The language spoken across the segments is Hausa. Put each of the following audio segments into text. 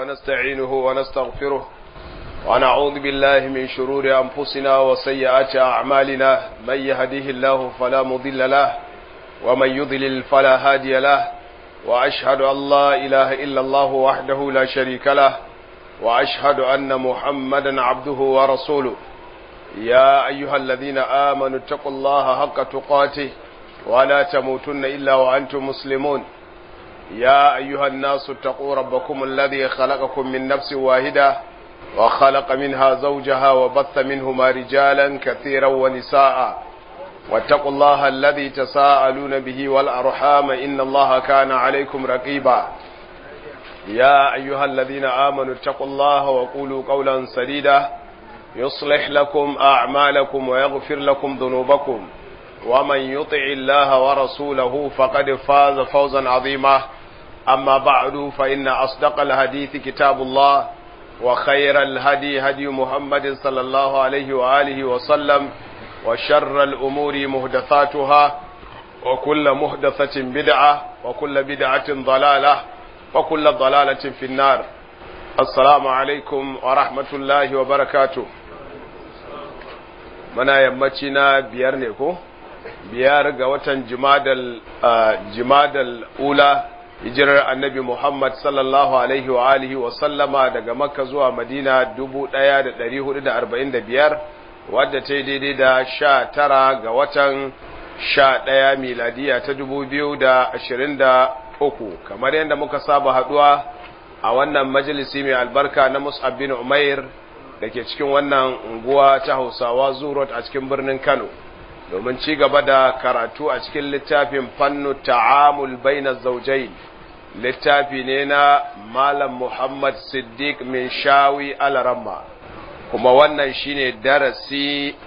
ونستعينه ونستغفره ونعوذ بالله من شرور أنفسنا وسيئات أعمالنا من يهده الله فلا مضل له ومن يضلل فلا هادي له وأشهد أن لا إله إلا الله وحده لا شريك له وأشهد أن محمدا عبده ورسوله يا أيها الذين آمنوا اتقوا الله حق تقاته ولا تموتن إلا وأنتم مسلمون يا أيها الناس اتقوا ربكم الذي خلقكم من نفس واحدة وخلق منها زوجها وبث منهما رجالا كثيرا ونساء واتقوا الله الذي تساءلون به والأرحام إن الله كان عليكم رقيبا يا أيها الذين آمنوا اتقوا الله وقولوا قولا سديدا يصلح لكم أعمالكم ويغفر لكم ذنوبكم ومن يطع الله ورسوله فقد فاز فوزا عظيما أما بعد فإن أصدق الحديث كتاب الله وخير الهدي هدي محمد صلى الله عليه وآله وسلم وشر الأمور مهدثاتها وكل مهدثة بدعة وكل بدعة ضلالة وكل ضلالة في النار السلام عليكم ورحمة الله وبركاته muna yammaci na biyar ne ko biyar ga watan jimadal ula hijirar annabi muhammad sallallahu alaihi wa alihi wa sallama daga makka zuwa madina 1445 wadda ta yi daidai da sha tara ga watan sha ɗaya miladiya ta 2023 kamar yadda muka saba haduwa a wannan majalisi mai albarka na mus'ab bin umair da ke cikin wannan unguwa ta hausawa zurot a cikin birnin kano domin ci gaba da karatu a cikin littafin fannu ta'amul baina zaujain littafi ne na malam muhammad siddiq min shawi alaramma kuma wannan shine darasi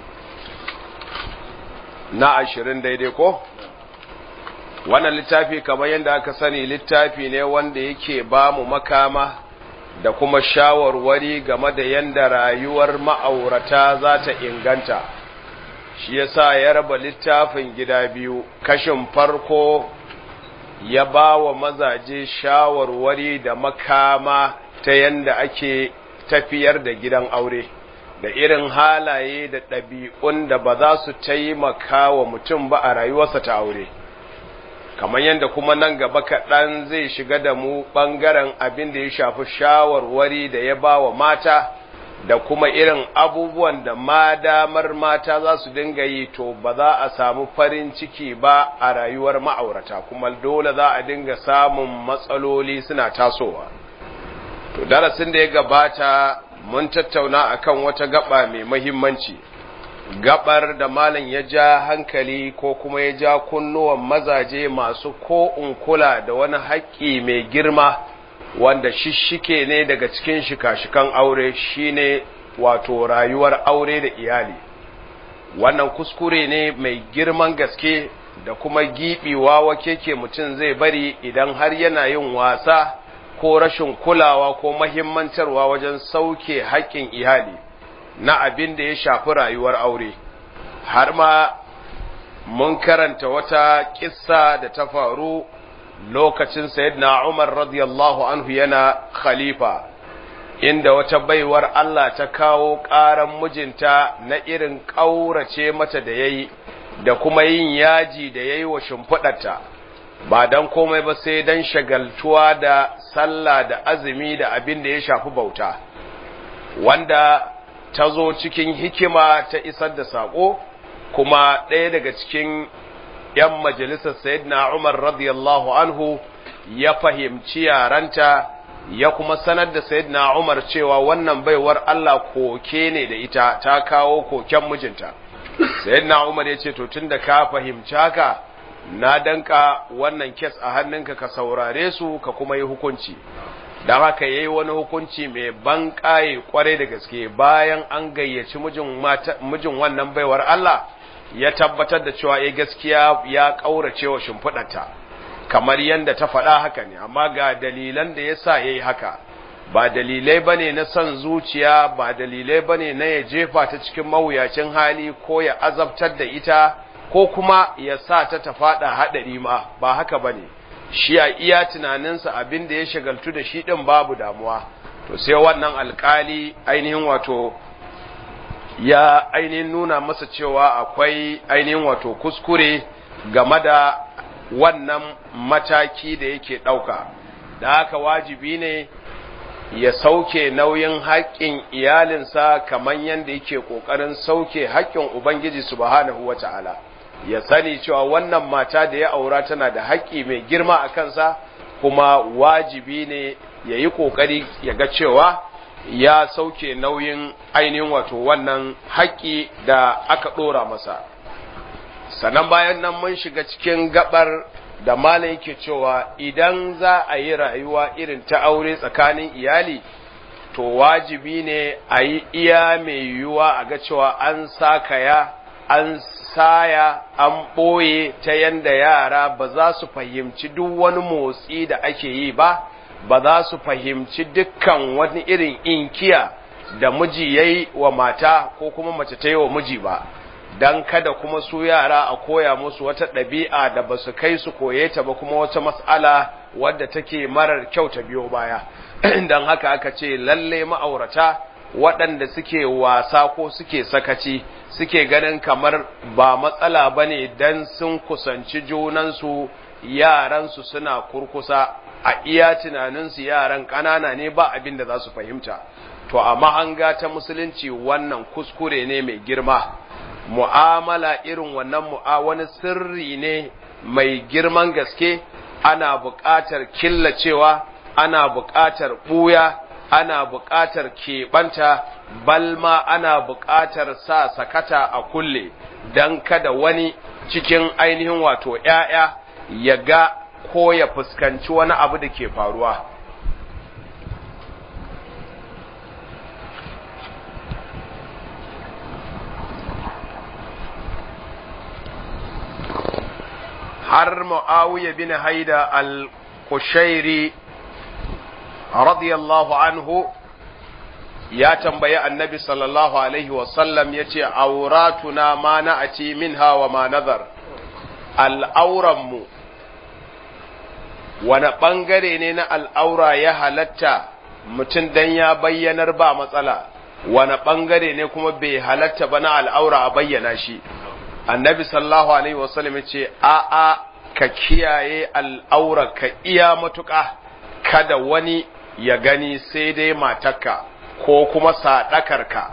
na ashirin daidai ko wannan littafi kamar yadda aka sani littafi ne wanda yake ba mu makama da kuma shawarwari game da yadda rayuwar ma'aurata za ta inganta shi yasa ya raba littafin gida biyu kashin farko ya ba wa mazaje shawarwari da makama ta yadda ake tafiyar da gidan aure da irin halaye da ɗabi'un da ba za su taimaka wa mutum ba a rayuwarsa ta aure kamar yadda kuma nan gaba kaɗan zai shiga da mu ɓangaren abin da ya shafi shawarwari da ya ba wa mata da kuma irin abubuwan da ma damar mata za su dinga yi to ba za a samu farin ciki ba a rayuwar ma'aurata kuma dole za a dinga samun matsaloli suna tasowa to darasin da ya gabata mun tattauna akan wata gaba mai mahimmanci gabar da malam ya ja hankali ko kuma ya ja kunnuwan mazaje masu ko kula da wani haƙƙi mai girma wanda shishike ne daga cikin shika-shikan aure shine wato rayuwar aure da iyali wannan kuskure ne mai girman gaske da kuma giɓiwa wake ke mutum zai bari idan har yana yin wasa ko rashin kulawa ko mahimmantarwa wajen sauke haƙƙin iyali na abin da ya shafi rayuwar aure har ma mun karanta wata kissa da ta faru lokacin sayyidina Umar radiyallahu anhu yana khalifa inda wata baiwar Allah ta kawo ƙaran mijinta na irin ƙaurace mata da yayi da kuma yin yaji da yayi wa shimfiɗarta ba dan komai ba sai dan shagaltuwa da sallah da azumi da abin da ya shafi bauta wanda ta zo cikin hikima ta isar da saƙo kuma ɗaya daga cikin ‘yan majalisar Sayyidina Umar radiyallahu anhu ya fahimci yaranta ya kuma sanar da Sayyidina Umar cewa wannan baiwar Allah koke ne da ita ta kawo koken mijinta. Sayyidina Umar ya ce, To, tun da ka fahimci haka, na danka wannan kes a hannunka ka saurare su ka kuma yi hukunci. don haka ya yi wani hukunci mai ban ƙaye kwarai da gaske bayan an gayyaci mijin wannan baiwar Allah ya tabbatar da cewa ya gaskiya ya ƙaurace wa shimfiɗarta kamar yadda ta faɗa haka ne amma ga dalilan da ya sa ya yi haka ba dalilai ba ne na son zuciya ba dalilai ba ne na ya jefa ta cikin mawuyacin hali ko ya azabtar da ita ko kuma ya sa ta ta faɗa haɗari ma ba haka ba ne shi a iya tunaninsa abin da ya shagaltu da shi ɗin babu damuwa to sai wannan alkali ainihin wato ya ainihin nuna masa cewa akwai ainihin wato kuskure game da wannan mataki da yake ɗauka da haka wajibi ne ya sauke nauyin haƙƙin iyalinsa kamar yadda yake ƙoƙarin sauke haƙƙin Ubangiji subhanahu wa ta'ala ya sani cewa wannan mata da ya aura tana da haƙƙi mai girma a kansa kuma wajibi ne ya yi ƙoƙari ya ga cewa ya sauke nauyin ainihin wato wannan haƙƙi da aka ɗora masa sannan bayan nan mun shiga cikin gabar da malam yake cewa idan za a yi rayuwa irin ta aure tsakanin iyali to wajibi ne a yi iya mai yiwuwa a ga cewa an sakaya an saya an ɓoye ta yanda yara ba za su fahimci duk wani motsi da ake yi ba ba za su fahimci dukkan wani irin inkiya da miji ya yi wa mata ko kuma mace ta yi wa miji ba don kada kuma su yara a koya musu wata ɗabi'a da ba su kai su koye ta ba kuma wata mas'ala wadda take marar kyau ta biyo baya don haka aka ce lalle ma'aurata waɗanda suke wasa ko suke sakaci suke ganin kamar ba matsala ba ne don sun kusanci junansu yaransu suna kurkusa a iya tunaninsu yaran ƙanana ne ba abin da za su fahimta to a mahanga ta musulunci wannan kuskure ne mai girma mu'amala irin wannan mu'a wani sirri ne mai girman gaske ana buƙatar killacewa ana buƙatar ɓuya ana buƙatar keɓanta balma ana buƙatar sa sakata a kulle don kada wani cikin ainihin wato ‘ya'ya ya ga ko ya fuskanci wani abu da ke faruwa har Muawiya bin Haida al-Kushairi radiyallahu anhu ya tambayi annabi sallallahu alaihi wasallam ya ce auratuna ma na'ati minha wa ma nazar al'auranmu wani ɓangare ne na al'aura ya halatta mutum dan ya bayyanar ba matsala wani ɓangare ne kuma bai halatta ba na al'aura a bayyana shi annabi sallallahu alaihi wasallam ya ce a'a ka kiyaye al'aura ka iya matuƙa kada wani ya gani sai dai matarka ko kuma saɗakarka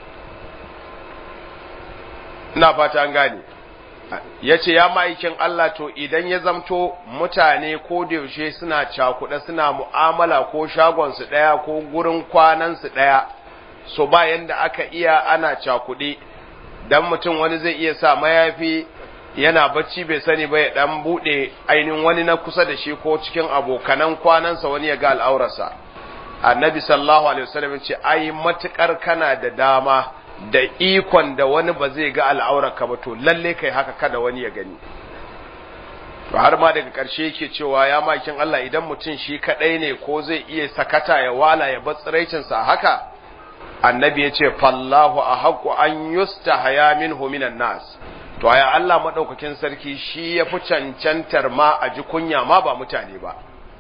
ina fata an gane ya ce ya ma'aikin Allah to idan ya zamto mutane ko da yaushe suna cakuɗa suna mu'amala ko shagonsu ɗaya ko gurin kwanansu ɗaya so ba yanda aka iya ana cakuɗe dan mutum wani zai iya sa mayafi yana bacci bai sani ba ya dan bude ainihin wani na kusa da shi ko cikin abokanan kwanansa wani ya ga al'aurarsa annabi sallallahu alaihi wasallam ce ai matukar kana da dama da ikon da wani ba zai ga al'aurarka ba to lalle kai haka kada wani ya gani to har ma daga ƙarshe yake cewa ya makin Allah idan mutum shi kadai ne ko zai iya sakata ya wala ya bar tsiraicinsa haka annabi ya ce fallahu a haƙu an yusta haya minhu minan nas to ya Allah maɗaukakin sarki shi ya fi cancantar ma a ji kunya ma ba mutane ba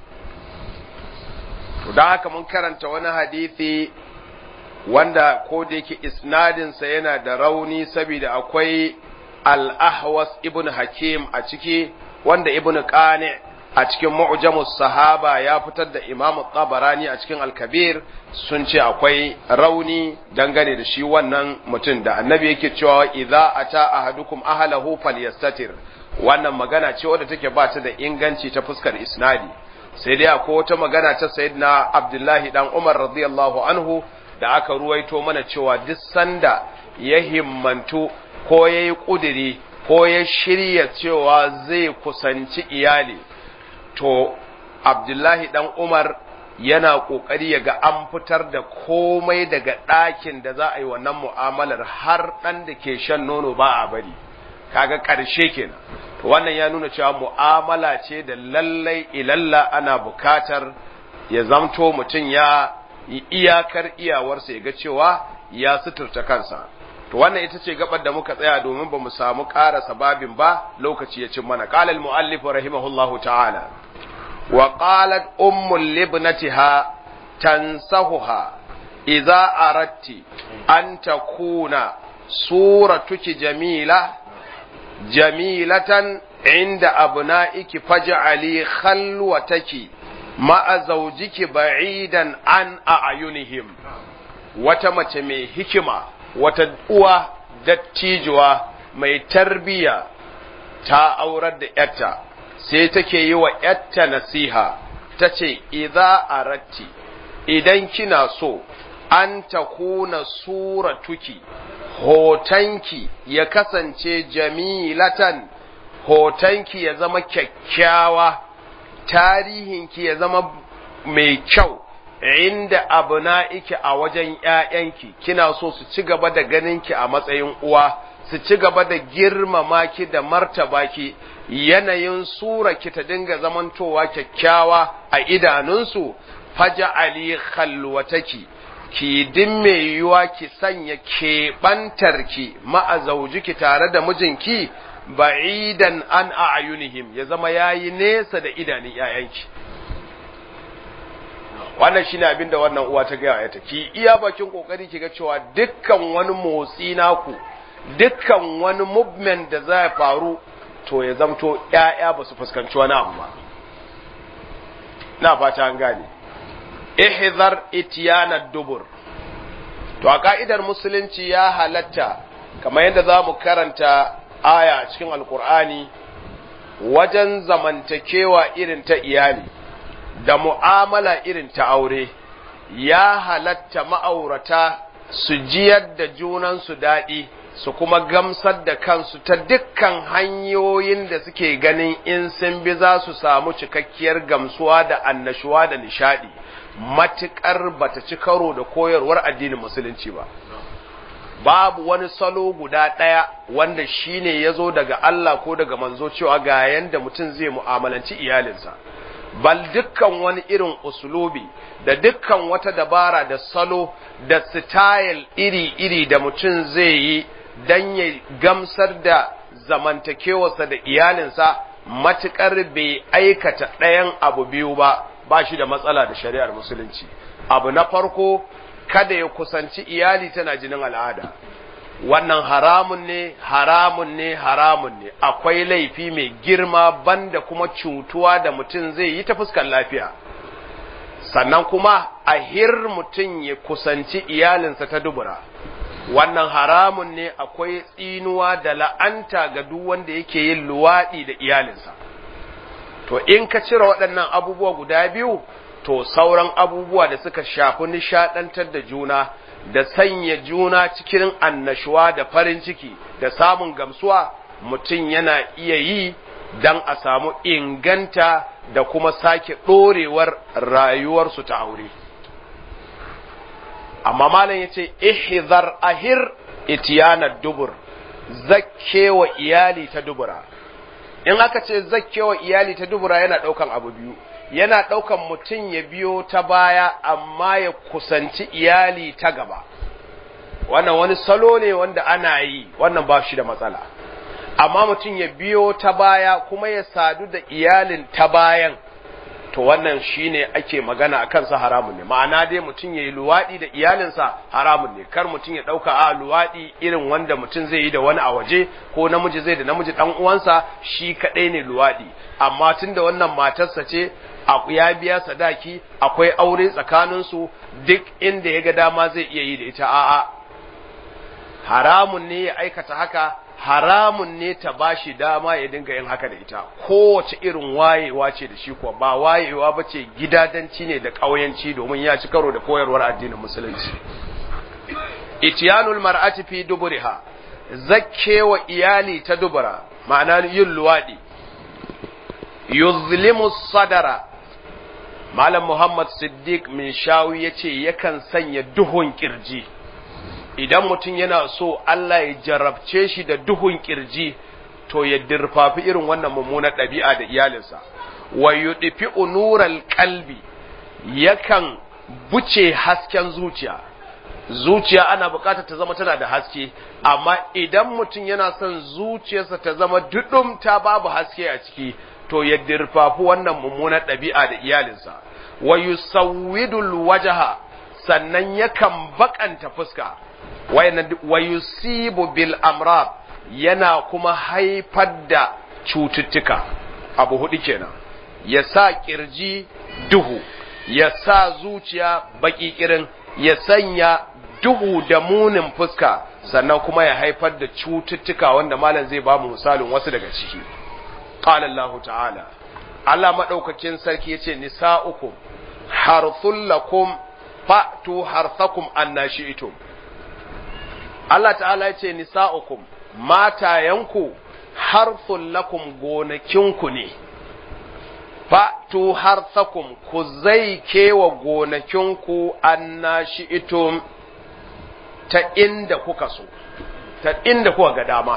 to don haka mun karanta wani hadithi wanda ko da yake isnadinsa yana da rauni saboda akwai al-ahwas ibn hakim a ciki wanda ibn qani a cikin mu'jamus sahaba ya fitar da imam tabarani a cikin al-kabir sun ce akwai rauni dangane da shi wannan mutum da annabi yake cewa idza ata ahadukum ahlahu falyastatir wannan magana ce wadda take ba ta da inganci ta fuskar isnadi sai dai akwai wata magana ta sayyidina abdullahi dan umar radiyallahu anhu da aka ruwaito mana cewa duk sanda ya himmantu ko yayi kudiri ko ya shirya cewa zai kusanci iyali to abdullahi dan umar yana kokari ya ga an fitar da komai daga ɗakin da za a yi wannan mu'amalar har ɗan da ke shan nono ba a bari kaga ƙarshe kenan to wannan ya nuna cewa mu'amala ce da lallai ilalla ana bukatar ya zamto mutum ya yi iyakar iyawarsa ya ga cewa ya suturta kansa to wannan ita ce gabar da muka tsaya domin ba mu samu ƙarasa babin ba lokaci ya cin mana qala al-muallif rahimahullahu ta'ala wa qalat ummul libnatiha tansahuha idza aratti an takuna suratuki jamila jamilatan inda abna'iki faj'ali khalwataki ma'a zawjiki ba'idan an a'yunihim wata mace mai hikima wata uwa dattijuwa mai tarbiya ta aurar da yatta sai take yi wa yatta nasiha tace idza aratti idan kina so an takuna suratuki hotonki ya kasance jamilatan hotonki ya zama kyakkyawa tarihinki ya zama mai kyau inda abu na'iki a wajen ‘ya'yanki kina so su ci gaba da ganinki a matsayin uwa su ci gaba da girmama ki da martaba ki yanayin sura ki ta dinga zamantowa kyakkyawa a idanunsu faja ali khalwataki ki din mai yiwuwa ki sanya keɓantarki ma'azaujiki tare da mijinki ba'idan an a'yunihim ya zama yayi nesa da idanun ‘ya'yanki. Wannan shine abin da wannan uwa ta gaya ta ki iya bakin kokari ki ga cewa dukkan wani motsi naku dukkan wani movement da za ya faru to ya zamto ‘ya'ya ba su fuskanci wani abu ba. Na fata an gane. ihzar itiyana dubur to a ka'idar musulunci ya halatta kamar yadda za mu karanta aya a cikin alkur'ani wajen zamantakewa irin ta iyali da mu'amala irin ta aure ya halatta ma'aurata su jiyar da junansu daɗi su kuma gamsar da kansu ta dukkan hanyoyin da suke ganin in sun bi za su samu cikakkiyar gamsuwa da annashuwa da nishadi matuƙar bata ci karo da koyarwar addinin musulunci ba babu wani salo guda ɗaya wanda shine ya zo daga Allah ko daga manzo cewa ga yanda mutum zai mu'amalanci iyalinsa bal dukkan wani irin usulubi da dukkan wata dabara da salo da style iri-iri da mutum zai yi don ya gamsar da zamantakewarsa da iyalinsa matuƙar bai aikata ɗayan abu biyu ba ba shi da matsala da shari'ar musulunci abu na farko kada ya kusanci iyali tana jinin al'ada wannan haramun ne haramun ne haramun ne akwai laifi mai girma banda kuma cutuwa da mutum zai yi ta fuskar lafiya sannan kuma a hir mutum ya kusanci iyalinsa ta dubura wannan haramun ne akwai tsinuwa da la'anta ga duk wanda yake yin luwaɗi da iyalinsa to in ka cire waɗannan abubuwa guda biyu to sauran abubuwa da suka shafi nishaɗantar da juna da sanya juna cikin annashuwa da farin ciki da samun gamsuwa mutum yana iya yi don a samu inganta da kuma sake ɗorewar rayuwarsu ta aure. Amma malam ya ce, ihizar ahir itiyana dubur, zakkewa iyali ta dubura. In aka ce zakkewa iyali ta dubura yana ɗaukan abu biyu. yana ɗaukan mutum ya biyo ta baya amma ya kusanci iyali ta gaba wannan wani salo ne wanda ana yi wannan ba shi da matsala amma mutum ya biyo ta baya kuma ya sadu da iyalin ta bayan to wannan shine ake magana a kansa haramun ne ma'ana dai mutum ya yi luwaɗi da iyalinsa haramun ne kar mutum ya ɗauka a luwaɗi irin wanda mutum zai yi da wani a waje ko namiji zai da namiji ɗan uwansa shi kaɗai ne luwaɗi amma tun da wannan matarsa ce ya biya sadaki akwai aure tsakaninsu duk inda ya ga dama zai iya yi da ita a'a haramun ne ya aikata haka haramun ne ta bashi dama ya dinga yin haka da ita kowace irin wayewa ce da shi kuwa ba wayewa ba ce gidadanci ne da ƙauyanci domin ya ci karo da koyarwar addinin musulunci itiyanul mar'ati fi duburiha zakkewa iyali ta dubura ma'ana yin luwadi yuzlimu sadara malam muhammad siddiq min shawi yace yakan sanya duhun kirji idan mutum yana so Allah ya jarabce shi da duhun kirji to ya dirfafi irin wannan mummunar ɗabi'a da iyalinsa wa yudfi unural qalbi yakan buce hasken zuciya zuciya ana bukatar ta zama tana da haske amma idan mutum yana son zuciyarsa ta zama dudum ta babu haske a ciki to ya dirfafi wannan mummunar ɗabi'a da iyalinsa wa yusawwidul wajha sannan yakan bakanta fuska wa yusibu bil amrad yana kuma haifar da cututtuka abu hudu kenan ya sa kirji duhu ya sa zuciya baki kirin ya sanya duhu da munin fuska sannan kuma ya haifar da cututtuka wanda malam zai ba mu misalin wasu daga ciki qala Allah ta'ala Allah madaukakin sarki yace nisa'ukum harthul lakum fa'tu harthakum annashi'tum Allah ta'ala yace nisa'ukum matayanku harthul lakum gonakinku ne fa'tu harthakum ku zai kewa gonakinku annashi'tum ta inda kuka so ta inda kuka ga dama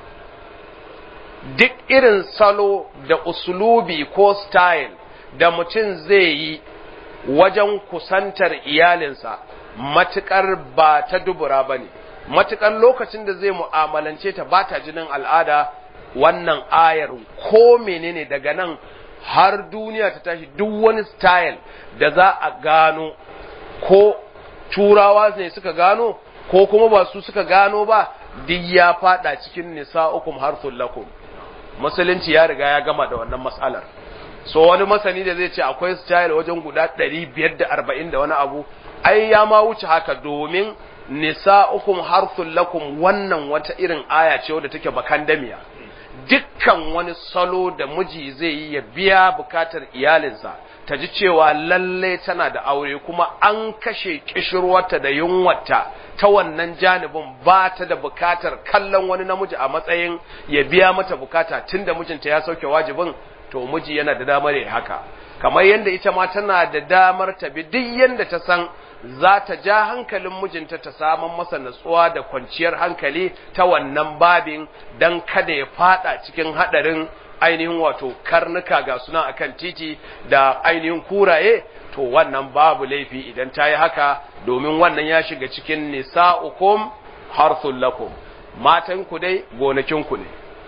duk irin salo da usulubi ko style da mutum zai yi wajen kusantar iyalinsa matuƙar ba ta dubura ba ne matuƙar lokacin da zai mu'amalance ta ba ta jinin al'ada wannan ayar ko menene daga nan har duniya ta tashi duk wani style da za a gano ko turawa ne suka gano ko kuma ba su suka gano ba duk ya fada cikin nisa'ukum harthul lakum musulunci ya riga ya gama da wannan matsalar so wani masani da zai ce akwai style wajen guda 540 da wani abu ai ya ma wuce haka domin nisa'ukum harthul lakum wannan wata irin aya ce wadda take bakandamiya dukkan wani salo da miji zai yi ya biya bukatar iyalinsa ta ji cewa lalle tana da aure kuma an kashe kishirwarta da yunwarta ta wannan janibin ba ta da bukatar kallon wani namiji a matsayin ya biya mata bukata tunda mijinta ya sauke wajibin to miji yana da damar ya haka kamar yadda ita ma tana da damar ta bi duk yadda ta san za ta ja hankalin mijinta ta samun masa natsuwa da kwanciyar hankali ta wannan babin don kada ya fada cikin hadarin ainihin wato karnuka ga suna akan titi da ainihin kuraye to wannan babu laifi idan ta yi haka domin wannan ya shiga cikin nisa'ukum harthul lakum matan ku dai gonakin ku ne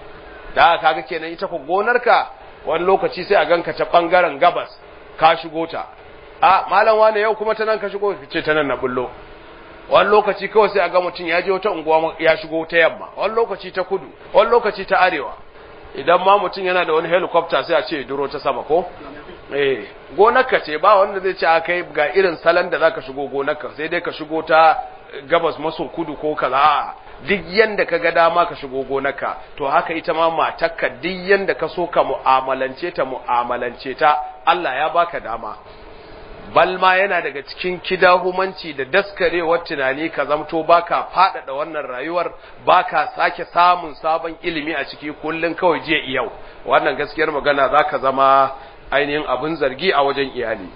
da kaga kenan ita ku gonarka wani lokaci sai a ganka ta bangaren gabas ka shigo ta a malam wane yau kuma ta nan ka shigo ce ta nan na bullo wani lokaci kawai sai a ga mutum ya je wata unguwa ya shigo ta yamma wani lokaci ta kudu wani lokaci ta arewa idan ma mutum yana da wani helicopter sai a ce duro ta sama ko eh gonarka ce ba wanda zai ce a kai ga irin salon da zaka shigo gonarka sai dai ka shigo ta gabas maso kudu ko kaza duk yanda ka ga dama ka shigo gonarka to haka ita ma matarka duk yanda ka so ka mu'amalance ta mu'amalance ta Allah ya baka dama balma yana daga cikin kidahumanci da daskarewar tunani ka zamto baka faɗaɗa wannan rayuwar baka sake samun sabon ilimi a ciki kullun kawai jiya yau wannan gaskiyar magana zaka zama ainihin abin zargi a wajen iyali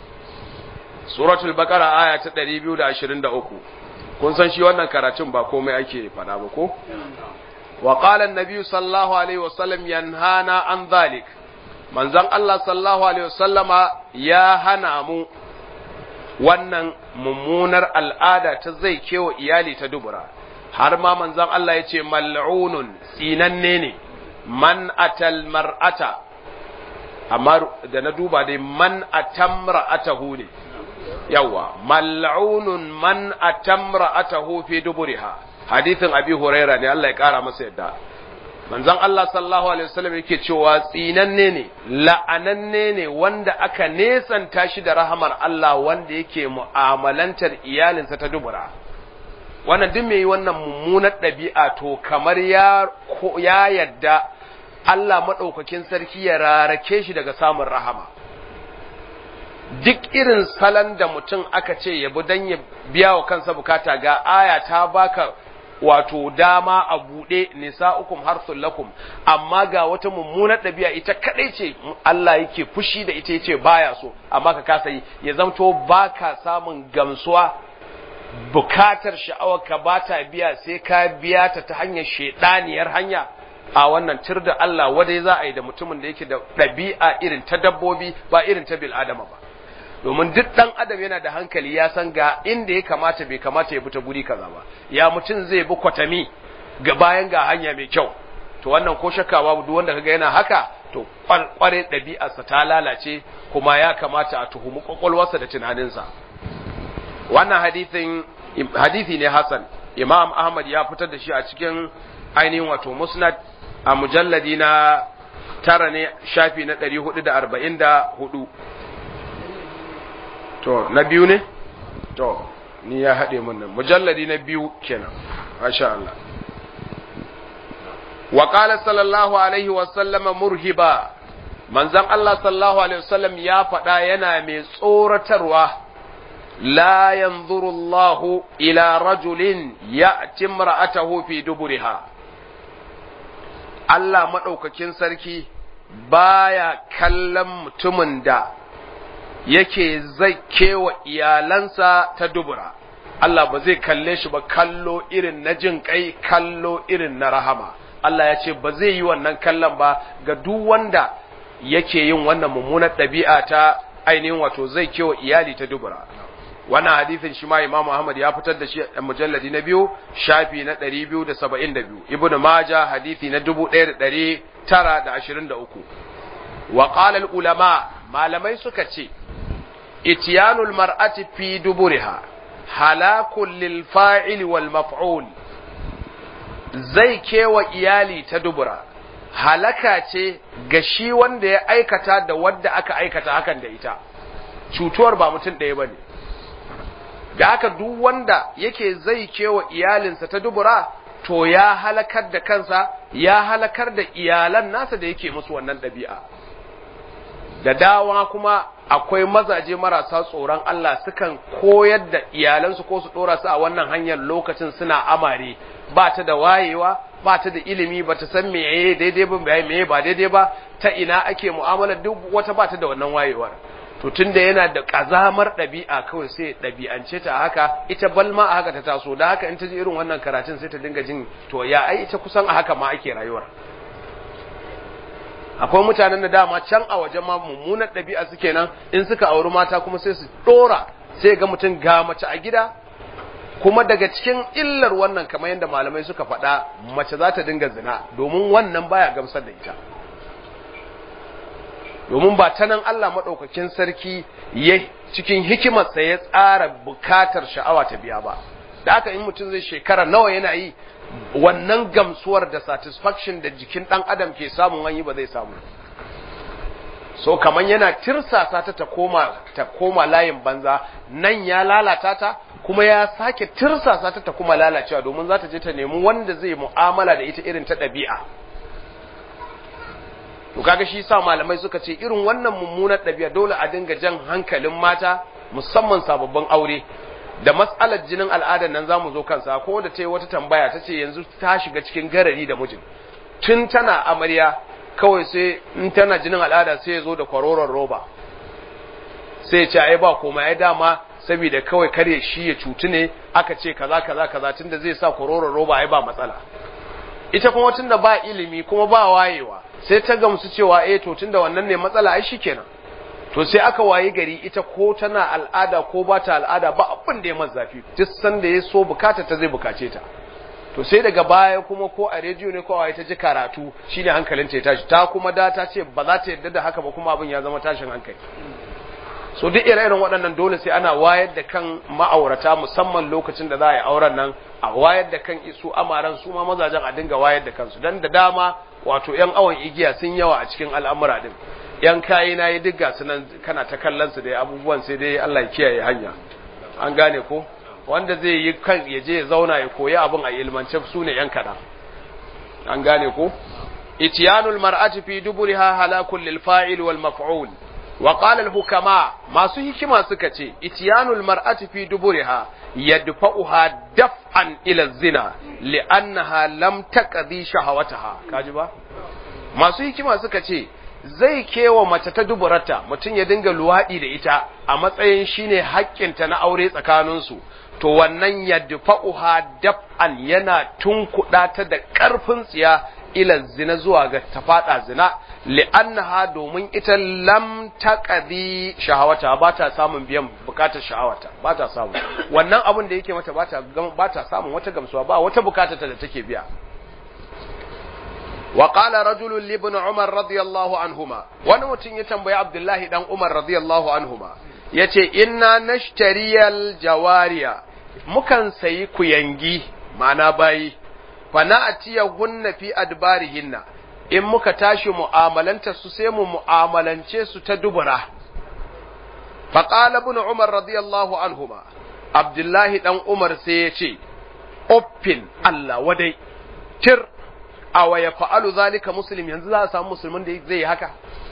suratul baqara aya ta 223 kun san shi wannan karatun ba komai ake faɗa ba ko wa qala an-nabi sallallahu alaihi wasallam yanhana an dhalik manzon Allah sallallahu alaihi wasallama ya hana mu wannan mummunar al'ada ta zai kewa iyali ta dubura har ma manzon Allah ya ce mal'unun tsinanne ne man atal mar'ata amma da na duba dai man atamra'atahu ne yawa mal'unun man atamra'atahu fi duburiha hadithin abi huraira ne Allah ya kara masa yadda manzon Allah sallallahu alaihi wasallam yake cewa tsinanne ne la'ananne ne wanda aka nesanta shi da rahamar Allah wanda yake mu'amalantar iyalinsa ta dubura wannan duk mai wannan mummunar ɗabi'a to kamar ya ya yadda Allah madaukakin sarki ya rarake shi daga samun rahama duk irin salon da mutum aka ce ya bi dan ya biya wa kansa bukata ga aya ta baka wato dama a buɗe nisa'ukum harsul lakum amma ga wata mummunar ɗabi'a ita kadai ce Allah yake fushi da ita yace baya so amma ka kasa yi ya zamto baka samun gamsuwa bukatar sha'awar ka ba ta biya sai ka biya ta ta hanyar shedaniyar hanya a wannan tir da Allah wadai za a yi da mutumin da yake da ɗabi'a irin ta dabbobi ba irin ta bil adama ba domin duk ɗan adam yana da hankali ya san ga inda ya kamata bai kamata ya bi ta guri kaza ba ya mutum zai bi kwatami ga bayan ga hanya mai kyau to wannan ko shakka babu duk wanda kaga yana haka to kware ɗabi'arsa ta lalace kuma ya kamata a tuhumi kwakwalwarsa da tunaninsa wannan hadithin hadithi ne hasan imam ahmad ya fitar da shi a cikin ainihin wato musnad a mujalladi na tara ne shafi na ɗari hudu da arba'in da hudu to na biyu ne to ni ya haɗe mun nan mujalladi na biyu kenan masha Allah wa qala sallallahu alaihi wa sallama murhiba manzon Allah sallallahu alaihi wa sallam ya faɗa yana mai tsoratarwa la yanzuru Allahu ila rajulin ya'ti imra'atahu fi duburiha Allah madaukakin sarki baya kallon mutumin da yake zai kewa iyalansa ta dubura Allah ba zai kalle shi ba kallo irin na jin kai kallo irin na rahama Allah ya ce ba zai yi wannan kallon ba ga duk wanda yake yin wannan mummunar ɗabi'a ta ainihin wato zai kewa iyali ta dubura wannan hadisin shi ma Imam Ahmad ya fitar da shi a mujalladi na biyu shafi na 272 Ibn Majah hadisi na 1923 wa qala al ulama malamai suka ce itiyanul mar'ati fi duburiha halakun lil fa'il wal maf'ul zai kewa iyali ta dubura halaka ce ga shi wanda ya aikata da wadda aka aikata hakan da ita cutuwar ba mutum ɗaya bane da haka duk wanda yake zai kewa iyalinsa ta dubura to ya halakar da kansa ya halakar da iyalan nasa da yake musu wannan ɗabi'a da dawa kuma akwai mazaje marasa tsoron Allah sukan koyar da iyalansu ko su dora su a wannan hanyar lokacin suna amare ba ta da wayewa ba ta da ilimi ba ta san meye daidai ba meye ba daidai ba ta ina ake mu'amala duk wata ba ta da wannan wayewar to tunda yana da kazamar ɗabi'a kawai sai ɗabi'ance ta haka ita balma a haka ta taso da haka in ta ji irin wannan karatun sai ta dinga jin to ya ai ita kusan a haka ma ake rayuwar akwai mutanen da dama can a wajen ma mummunar ɗabi'a suke nan in suka auri mata kuma sai su ɗora sai ga mutum ga mace a gida kuma daga cikin illar wannan kamar yadda malamai suka faɗa mace za ta dinga zina domin wannan baya gamsar da ita domin ba ta nan Allah maɗaukakin sarki ya cikin hikimarsa ya tsara bukatar sha'awa ta biya ba da haka in mutum zai shekara nawa yana yi wannan gamsuwar da satisfaction da jikin ɗan adam ke samun wani ba zai samu so kaman yana tirsasa ta ta koma ta koma layin banza nan ya lalata ta kuma ya sake tirsasa ta ta kuma lalacewa domin za ta je ta nemi wanda zai mu'amala da ita irin ta ɗabi'a to kaga shi sa malamai suka ce irin wannan mummunar ɗabi'a dole a dinga jan hankalin mata musamman sababbin aure da matsalar jinin al'adar nan zamu zo kansa ko da ta yi wata tambaya ta ce yanzu ta shiga cikin garari da mijin tun tana amarya kawai sai in tana jinin al'ada sai ya zo da kwaroron roba sai ya ce ai ba komai ai dama saboda kawai kare shi ya cutu ne aka ce kaza kaza kaza tunda zai sa kwaroron roba ai ba matsala ita kuma tunda ba ilimi kuma ba wayewa sai ta gamsu cewa eh to tunda wannan ne matsala ai shikenan to sai aka waye gari ita ko tana al'ada ko ba ta al'ada ba abin da ya masa zafi duk sanda ya so bukata ta zai bukace ta to sai daga baya kuma ko a rediyo ne ko a ta ji karatu shine hankalinta ya tashi ta kuma da ta ce ba za ta yarda da haka ba kuma abin ya zama tashin hankali so duk ire-iren waɗannan dole sai ana wayar da kan ma'aurata musamman lokacin da za a yi auren nan a wayar da kan isu amaran su ma mazajen a dinga wayar da kansu dan da dama wato yan awon igiya sun yawa a cikin al'amura din yan kayi na yi duk gasu nan kana ta kallon su da abubuwan sai dai Allah ya kiyaye hanya an gane ko wanda zai yi kan ya je ya zauna ya koyi abin a ilmance su ne yan kaɗan an gane ko itiyanul mar'ati fi duburiha halakun lil fa'il wal maf'ul wa qala al hukama masu hikima suka ce itiyanul mar'ati fi duburiha yadfa'uha daf'an ila zina li'annaha lam taqdi shahawataha kaji ba masu hikima suka ce zai kewa mace ta duburarta mutum ya dinga luwaɗi da ita a matsayin shine haƙƙinta na aure tsakaninsu to wannan ya dafa'uha daf'an yana tunkuɗa ta da ƙarfin tsiya ila zina zuwa ga ta faɗa zina li'annaha domin ita lam taqdi shahawata ba ta samun biyan bukatar sha'awata ba ta samu wannan abin da yake mata ba ta ba ta samun wata gamsuwa ba wata bukatar ta da take biya wa qala rajulun li ibn umar radiyallahu anhuma wani mutum ya tambayi abdullahi dan umar radiyallahu anhuma yace inna nashtariyal jawariya mukan sayi kuyangi ma'ana bayi fa na'tiyahunna fi adbarihinna in muka tashi mu'amalanta su sai mu mu'amalance su ta dubura fa qala ibn umar radiyallahu anhuma abdullahi dan umar sai ya ce uffin Allah wadai tir awa ya fa'alu zalika muslim yanzu za a samu musulmin da zai yi haka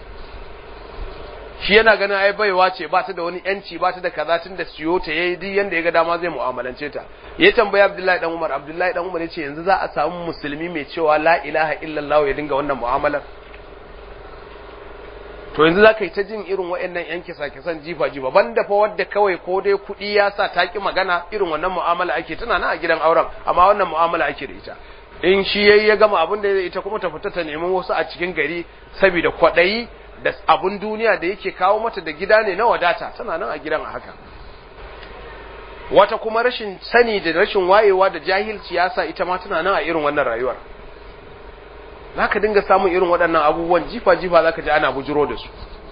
shi yana ganin ai baiwa ce ba ta da wani yanci ba ta da kaza tun da siyo ta yayi duk yanda ya ga dama zai mu'amalance ta ya tambaya Abdullahi dan Umar Abdullahi dan Umar yace yanzu za a samu musulmi mai cewa la ilaha illallah ya dinga wannan mu'amalar to yanzu za ka yi ta jin irin waɗannan yan kisa kisan jifa jifa banda fa wadda kawai ko dai kuɗi ya sa ta ki magana irin wannan mu'amala ake tana nan a gidan auren amma wannan mu'amala ake da ita in shi yayi ya gama abin da ita kuma ta fita ta nemi wasu a cikin gari saboda kwaɗayi da abun duniya da yake kawo mata da gida ne na wadata tana nan a gidan a haka wata kuma rashin sani da rashin wayewa da jahilci ya sa ita ma tana nan a irin wannan rayuwar za ka dinga samun irin waɗannan abubuwan jifa-jifa za ka ji ana bujiro da su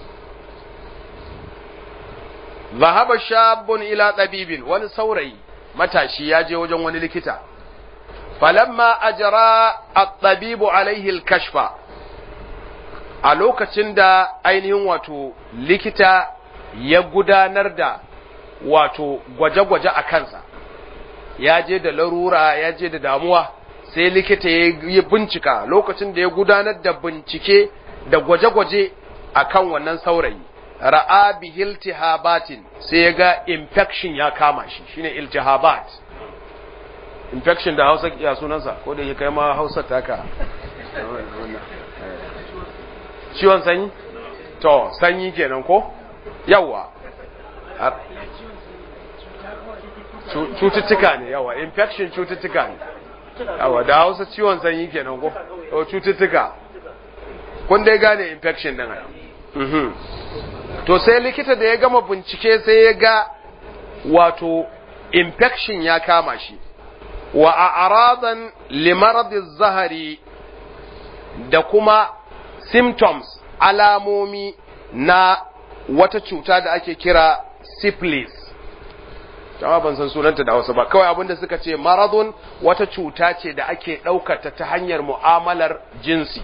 zahaba shabun ila ɗabibin wani saurayi matashi ya je wajen wani likita falamma ajara at-tabibu alaihi al-kashfa a lokacin da ainihin wato likita ya gudanar da wato gwaje-gwaje a kansa ya je da larura ya je da damuwa sai likita ya yi bincika lokacin da ya gudanar da bincike da gwaje-gwaje a kan wannan saurayi ra'a bi iltihabatin sai ya ga infection ya kama shi shine iltihabat infection da hausa ya sunansa ko da ya kai ma hausa taka ciwon sanyi to sanyi kenan ko yawa cututtuka ne yawa infection cututtuka ne yawa da hausa ciwon sanyi kenan ko to cututtuka kun dai gane infection din ai to sai likita da ya gama bincike sai ya ga wato infection ya kama shi wa a'radan limaradi zahari da kuma symptoms alamomi na wata cuta da ake kira syphilis jama'a ban san sunanta da wasu ba kawai abinda suka ce maradun wata cuta ce da ake ɗaukata ta hanyar mu'amalar jinsi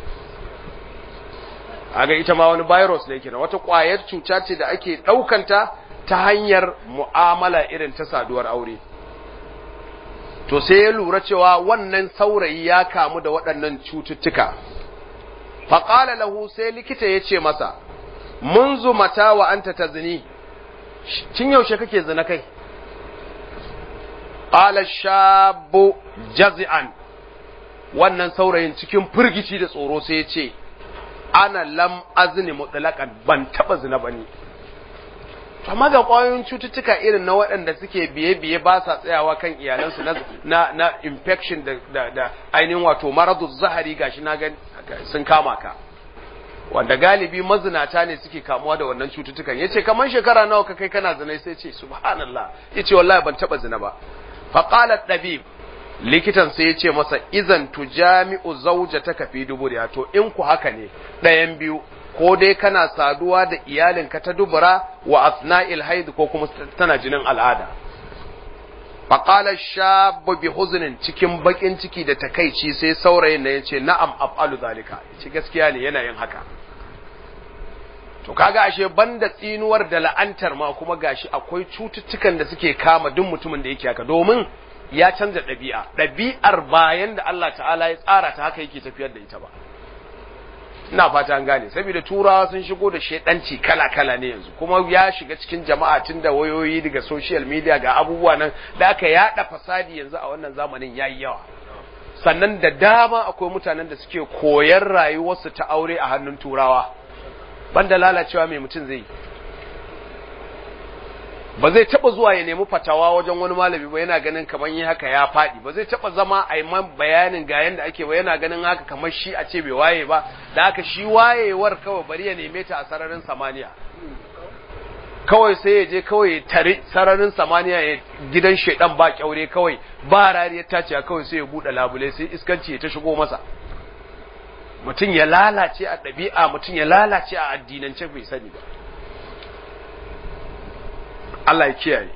aga ita ma wani virus ne kenan wata ƙwayar cuta ce da ake ɗaukanta ta hanyar mu'amala irin ta saduwar aure to sai ya lura cewa wannan saurayi ya kamu da waɗannan cututtuka faƙala lahu sai likita ya ce masa mun mata wa anta ta zini cin yaushe kake zina kai ƙala shabu jazi'an wannan saurayin cikin firgici da tsoro sai ya ce ana lam azini mutlaqan ban taba zina bane amma ga ƙwayoyin cututtuka irin na waɗanda suke biye-biye ba sa tsayawa kan iyalansu na, na, na infection da, da, da ainihin wato maradu zahari gashi na gan sun kama ka wanda galibi mazinata ne suke kamuwa da wannan cututtukan yace kamar shekara nawa ka kai kana zina sai ce subhanallah yace wallahi ban taba zina ba fa qala dabib likitan sai yace masa idan tujami'u zawjataka fi duburiya to in ku haka ne ɗayan biyu ko dai kana saduwa da iyalinka ta dubura wa asna'il haid ko kuma tana jinin al'ada faqala shabu bi huznin cikin bakin ciki da takaici sai saurayin da yace na'am af'alu zalika yace gaskiya ne yana yin haka to kaga ashe banda tsinuwar da la'antar ma kuma gashi akwai cututtukan da suke kama duk mutumin da yake haka domin ya canza ɗabi'a ɗabi'ar bayan da Allah ta'ala ya tsara ta haka yake tafiyar da ita ba ina fata an gane saboda turawa sun shigo da shedanci kala-kala ne yanzu kuma ya shiga cikin jama'a tun da wayoyi daga social media ga abubuwa nan da aka yada fasadi yanzu a wannan zamanin yayi yawa sannan da dama akwai mutanen da suke koyar rayuwarsu ta aure a hannun turawa banda lalacewa mai mutum zai ba zai taba zuwa ya nemi fatawa wajen wani malami ba yana ganin kamar yi haka ya faɗi ba zai taba zama a yi man bayanin ga yanda ake ba yana ganin haka kamar shi a ce bai waye ba da haka shi wayewar kawai bari ya neme ta a sararin samaniya kawai sai ya je kawai tare sararin samaniya ya gidan shaidan ba kyaure kawai ba rariyar taciya kawai sai ya buɗe labule sai iskanci ya ta shigo masa mutum ya lalace a ɗabi'a mutum ya lalace a addinance bai sani ba Allah ya kiyaye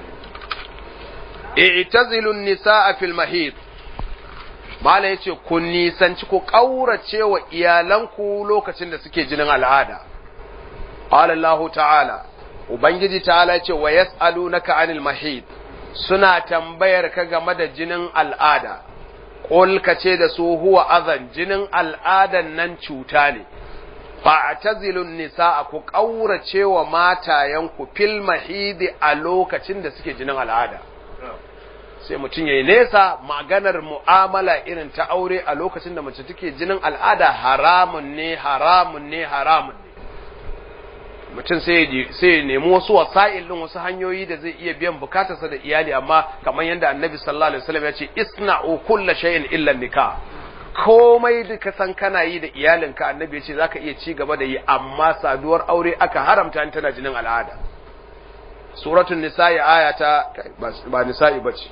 i'tazilun nisaa fil mahid mala yace ku nisanci ku kaurace wa iyalanku lokacin da suke jinin al'ada qala Allah ta'ala ubangiji ta'ala yace wa yas'alunaka anil mahid suna tambayar ka game da jinin al'ada qul kace da su huwa azan jinin al'adan nan cuta ne fa'tazilun nisaa ku kaurace wa matayanku fil mahidi a lokacin da suke jinin al'ada sai mutum ya yi nesa maganar mu'amala irin ta aure a lokacin da mace take jinin al'ada haramun ne haramun ne haramun ne mutum sai ya nemi wasu wasa'il din wasu hanyoyi da zai iya biyan bukatarsa da iyali amma kamar yadda annabi sallallahu alaihi wasallam ya ce isna'u kulla shay'in illa nikah komai da ka san kana yi da iyalinka annabi ya ce zaka iya ci gaba da yi amma saduwar aure aka haramta tana jinin al'ada suratul nisa'i ayata ba nisa'i bace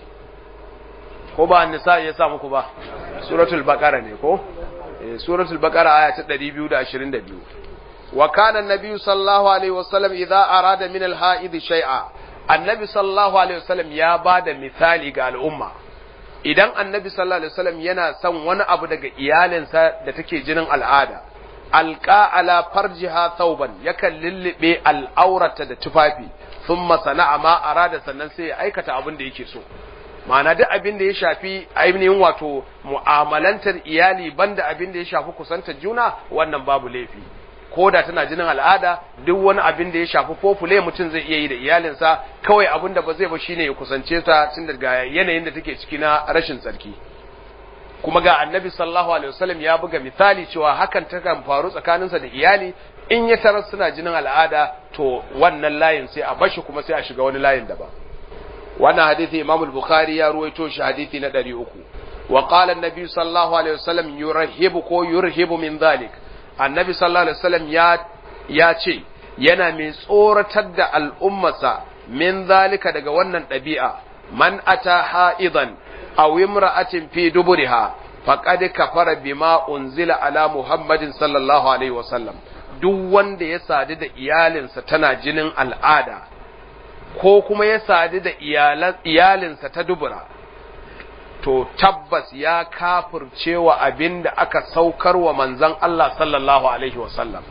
ko ba nisa ya sa muku ba suratul baqara ne ko suratul baqara aya ta 222 wa kana an-nabi sallallahu alaihi wasallam idza arada min al-ha'id shay'a annabi sallallahu alaihi wasallam ya bada misali ga al'umma idan annabi sallallahu alaihi wasallam yana son wani abu daga iyalinsa da take jinin al'ada alqa ala farjiha thawban yakan lullube al'aurata da tufafi thumma sana'a ma arada sannan sai ya aikata abin da yake so ma'ana duk abin da ya shafi ainihin wato mu'amalantar iyali banda abin da ya shafi kusantar juna wannan babu laifi ko da tana jinin al'ada duk wani abin da ya shafi fofule mutum zai iya yi da iyalinsa kawai abin da ba zai ba shine ya kusance ta tun daga yanayin da take ciki na rashin tsarki kuma ga annabi sallallahu alaihi wasallam ya buga misali cewa hakan ta kan faru tsakaninsa da iyali in ya tarar suna jinin al'ada to wannan layin sai a bashi kuma sai a shiga wani layin daban wannan hadisi Imam al-Bukhari ya ruwaito shi hadisi na 300 wa qala an-nabi sallallahu alaihi wasallam yurhibu ko yurhibu min dhalik annabi sallallahu alaihi wasallam ya ya ce yana mai tsoratar da al'ummarsa min zalika daga wannan ɗabi'a man ata ha'idan aw imra'atin fi duburiha faqad kafara bima unzila ala muhammadin sallallahu alaihi wasallam duk wanda ya sadu da iyalinsa tana jinin al'ada ko kuma ya sadu da iyalinsa ta dubura to tabbas ya kafircewa abin da aka saukar wa manzan Allah sallallahu Alaihi wasallam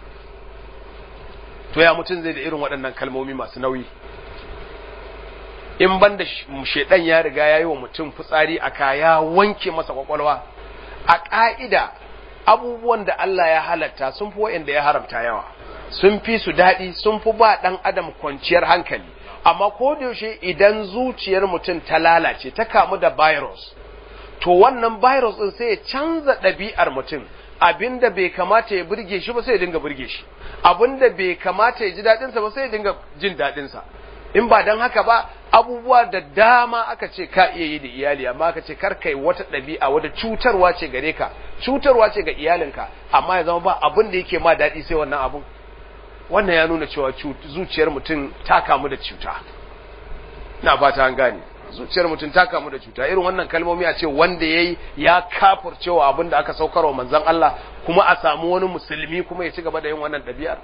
to ya mutum zai da irin waɗannan kalmomi masu nauyi in ban da shaidan ya riga ya yi wa mutum fitsari a kaya wanke masa kwakwalwa a ƙa'ida abubuwan da Allah ya halatta sun fi wa'anda ya haramta yawa sun fi su daɗi sun fi ba ɗan adam kwanciyar hankali amma ko da yaushe idan zuciyar mutum ta lalace ta kamu da virus to wannan virus din sai ya canza ɗabi'ar mutum abinda bai kamata ya burge shi ba sai ya dinga burge shi abinda bai kamata ya ji daɗinsa ba sai ya dinga jin daɗinsa in ba don haka ba abubuwa da dama aka ce ka iya yi da iyali amma aka ce kar kai wata ɗabi'a wata cutarwa ce gare ka cutarwa ce ga iyalinka amma ya zama ba abin da yake ma daɗi sai wannan abun wannan ya nuna cewa zuciyar mutum ta kamu da cuta na fata an gane zuciyar mutum ta kamu da cuta irin wannan kalmomi a ce wanda yayi ya kafur cewa abin da aka saukar wa manzon Allah kuma a samu wani musulmi kuma ya ci gaba da yin wannan ɗabi'ar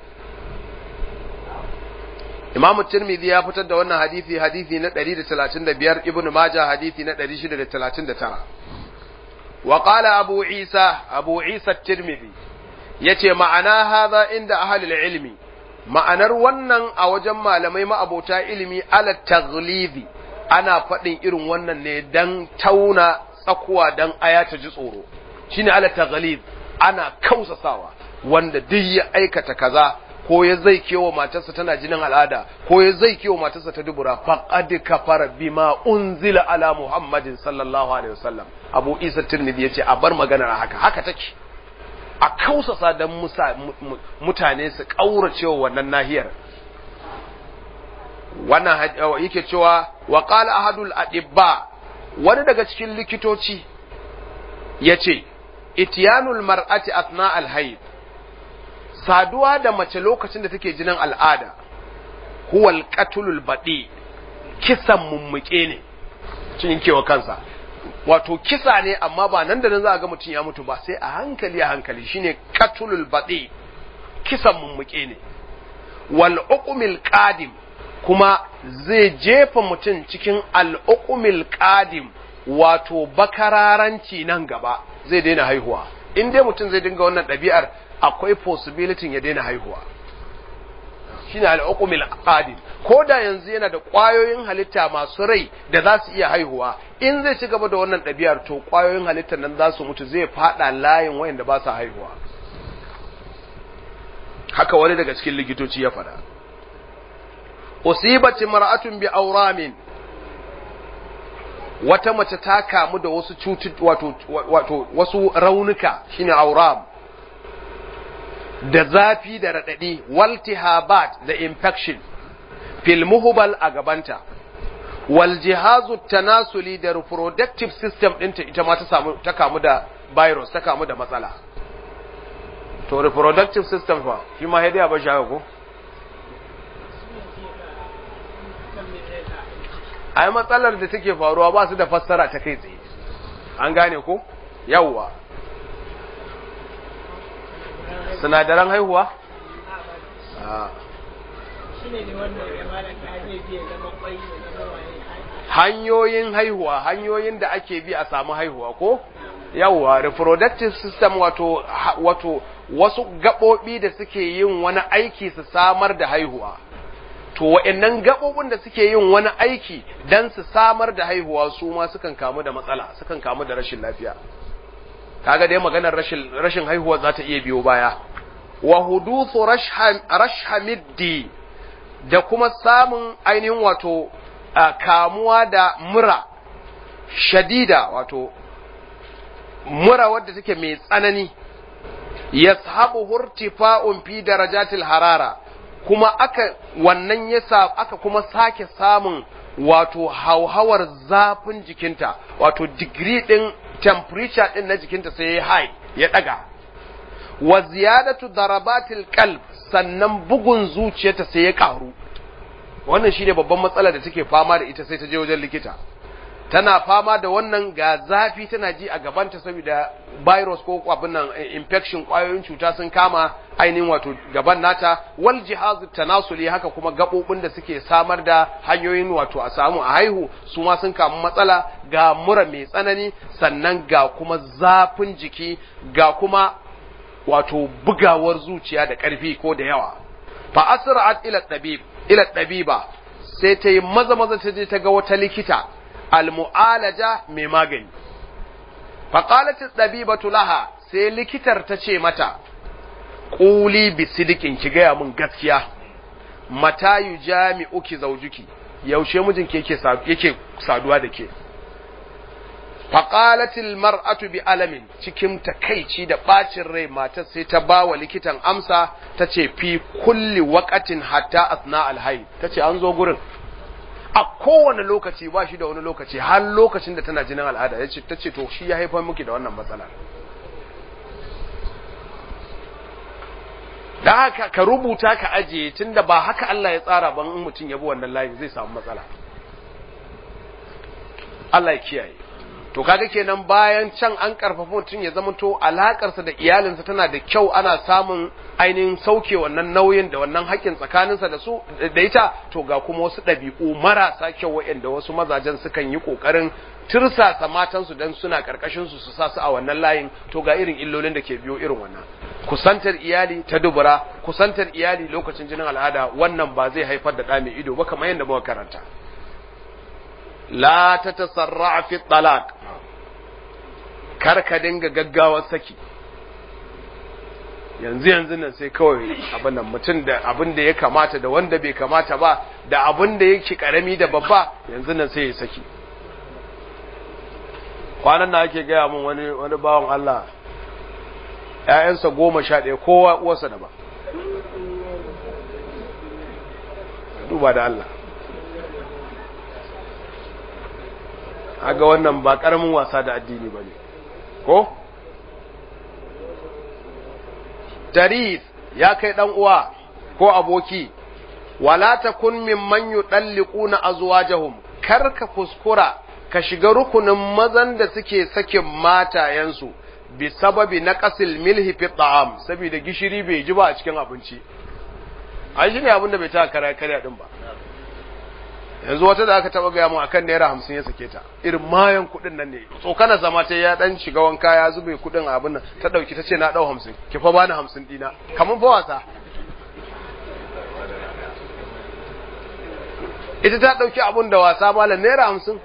Imam Tirmidhi ya fitar da wannan hadisi hadisi na 135 Ibn Majah hadisi na 639 wa qala Abu Isa Abu Isa Tirmidhi yace ma'ana hadha inda ahlul ilmi ma'anar wannan a wajen malamai ma'abota ilimi ala taghlizi ana faɗin irin wannan ne dan tauna tsakuwa dan aya ta ji tsoro shine ala taghliz ana kausasawa wanda duk ya aikata kaza ko ya zai kewa matarsa tana jinin al'ada ko ya zai kewa matarsa ta dubura faqad kafara bima unzila ala muhammadin sallallahu alaihi wasallam abu isa tirmidhi yace a bar maganar haka haka take a kausasa don mutane su ƙauracewa wannan nahiyar wannan yake cewa wa qala ahadul adibba wani daga cikin likitoci yace ityanul mar'ati athna al hayd saduwa da mace lokacin da take jinin al'ada huwa al qatlul badi kisan mummuke ne cin kewa kansa wato kisa ne amma ba nan da nan za a ga mutum ya mutu ba sai a hankali a hankali shine katulul baɗi kisan mummuke ne wal uqmil qadim kuma zai jefa mutum cikin al uqmil qadim wato bakararanci nan gaba zai daina haihuwa in dai mutum zai dinga wannan ɗabi'ar akwai possibility ya daina haihuwa shine al'uqumil qadim ko da yanzu yana da ƙwayoyin halitta masu rai da za su iya haihuwa in zai ci gaba da wannan ɗabi'ar to ƙwayoyin halittar nan za su mutu zai fada layin wayanda ba su haihuwa haka wani daga cikin likitoci ya faɗa usibat mar'atun bi auramin wata mace ta kamu da wasu cutu wato wato wasu raunuka shine auram da zafi da raɗaɗi waltihabat da infection fil muhbal a gabanta wal jihazu tanasuli da reproductive system ɗinta ita ma ta samu ta kamu da virus ta kamu da matsala to reproductive system fa shi ma hadiya ba shi ko ai matsalar da take faruwa ba su da fassara ta kai tsaye an gane ko yawwa sinadaran haihuwa hanyoyin haihuwa hanyoyin da ake bi a samu haihuwa ko yawwa reproductive system wato wato wasu gaɓoɓi da suke yin wani aiki su samar da haihuwa to wa'annan gaɓoɓin da suke yin wani aiki don su samar da haihuwa su ma sukan kamu da matsala sukan kamu da rashin lafiya kaga dai maganar rashin rashin haihuwa za ta iya biyo baya wa huduthu rashhamiddi da kuma samun ainihin wato kamuwa da mura shadida wato mura wadda take mai tsanani yashabu hurtifa'un fi darajatil harara kuma aka wannan yasa aka kuma sake samun wato hauhawar zafin jikinta wato digiri din temperature din na jikinta sai ya high ya daga wa ziyadatu darabatil qalb sannan bugun zuciyarta sai ya karu wannan shine babban matsala da take fama da ita sai ta je wajen likita tana fama da wannan ga zafi tana ji a gabanta saboda virus ko abin nan infection kwayoyin cuta sun kama ainihin wato gaban nata wal jihazu tanasuli haka kuma gabobin da suke samar da hanyoyin wato a samu a haihu su ma sun kamu matsala ga mura mai tsanani sannan ga kuma zafin jiki ga kuma wato bugawar zuciya da ƙarfi ko da yawa fa asra'at ila tabib ila tabiba sai ta yi maza maza ta je ta ga wata likita almu'alaja mai magani faƙalat ɗabibatu laha sai likitar ta ce mata ƙuli bisidikin ki gaya min gaskiya mata yu jami'uki zaujuki yaushe mijinki yake saduwa da ke faƙalatil mar'atu bi alamin cikin takaici da ɓacin rai matar sai ta ba wa likitan amsa ta ce fi kulli waƙatin hatta asna alhai ta ce an zo gurin a kowane lokaci ba shi da wani lokaci har lokacin da tana jinin al'ada ya ce ta ce to shi ya haifar miki da wannan matsala da haka ka rubuta ka ajiye tunda ba haka Allah ya tsara ban in mutum ya bi wannan layin zai samu matsala Allah ya kiyaye to kaga kenan bayan can an karfafa mutum ya zama to alakarsa da iyalinsa tana da kyau ana samun ainihin sauke wannan nauyin da wannan haƙƙin tsakaninsa da su da ita to ga kuma wasu ɗabi'u marasa kyau waɗanda wasu mazajen sukan yi ƙoƙarin tirsasa matansu don suna ƙarƙashin su su sa su a wannan layin to ga irin illolin da ke biyo irin wannan kusantar iyali ta dubura kusantar iyali lokacin jinin al'ada wannan ba zai haifar da ɗa mai ido ba kamar yadda muka karanta la ta tasarra fi talaq kar ka dinga gaggawar saki yanzu yanzu nan sai kawai abin nan mutum da abin da ya kamata da wanda bai kamata ba da abin da yake karami da babba yanzu nan sai ya saki kwanan na ake gaya min wani wani bawan Allah ‘ya'yansa goma sha ɗaya kowa uwarsa da ba duba da Allah aga wannan ba ƙaramin wasa da addini ba ne ko? Tarif ya kai ɗan uwa ko aboki, wala ta kun min manyu ɗalliku na azuwajahum, kar ka kuskura ka shiga rukunin mazan da suke sakin matayensu bi sababi na ƙasil milhi fi ta'am saboda gishiri bai ji ba a cikin abinci ai shine abin da bai ta kara karya din ba yanzu wata da aka taba gaya mu akan naira hamsin ya sake ta irin mayan kuɗin nan ne tsokana zama ta ya dan shiga wanka ya zube kuɗin abin nan ta ɗauki ta ce na ɗau hamsin ki fa bani hamsin ɗina kamar fa wasa ita ta ɗauki abun da wasa malam naira hamsin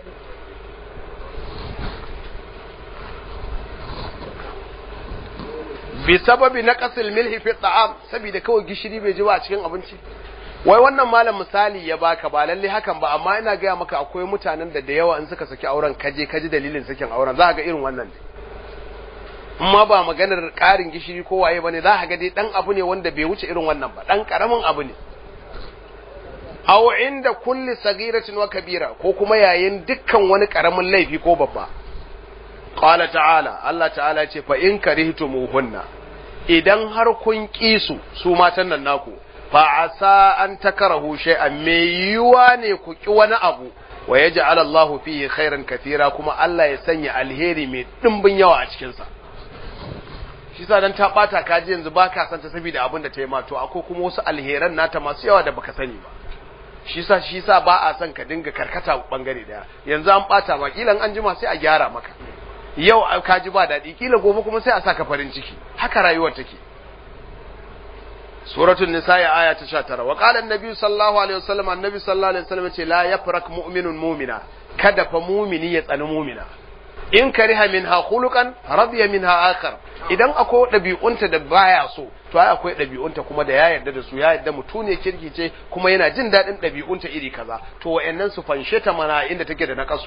bi sababi na kasil milhi fi ta'am saboda kawai gishiri bai ji ba a cikin abinci wai wannan malam misali ya baka ba lalle hakan ba amma ina gaya maka akwai mutanen da da yawa in suka saki auren kaje kaji dalilin sakin auren za ka ga irin wannan ne amma ba maganar ƙarin gishiri ko waye bane za ka ga dai dan abu ne wanda bai wuce irin wannan ba dan karamin abu ne aw inda kulli sagiratin wa kabira ko kuma yayin dukkan wani karamin laifi ko babba qala ta'ala Allah ta'ala ya ce fa in karihtumuhunna idan har kun kisu su matan nan naku fa asa an takarahu shay'an me yiwa ne ku ki wani abu wa yaj'al Allah fihi khairan katira kuma Allah ya sanya alheri mai dimbin yawa a cikin sa shi sa dan ta bata kaji yanzu baka san ta saboda abin da ta yi ma to akwai kuma wasu alheran nata masu yawa da baka sani ba shi sa shi sa ba a son ka dinga karkata bangare daya yanzu an bata ma kilan an jima sai a gyara maka yau ka ji ba daɗi kila gobe kuma sai a saka farin ciki haka rayuwar take suratul nisa ya aya ta 19 wa qala annabi sallallahu alaihi wasallam annabi sallallahu alaihi wasallam ce la yafrak mu'minun mu'mina kada fa mu'mini ya tsani mu'mina in kariha minha khuluqan radiya minha akhar idan akwai ɗabi'unta da baya so to ai akwai ɗabi'unta kuma da ya yarda da su ya yarda mutune kirki ce kuma yana jin daɗin ɗabi'unta iri kaza to wayannan su fanshe ta mana inda take da nakasu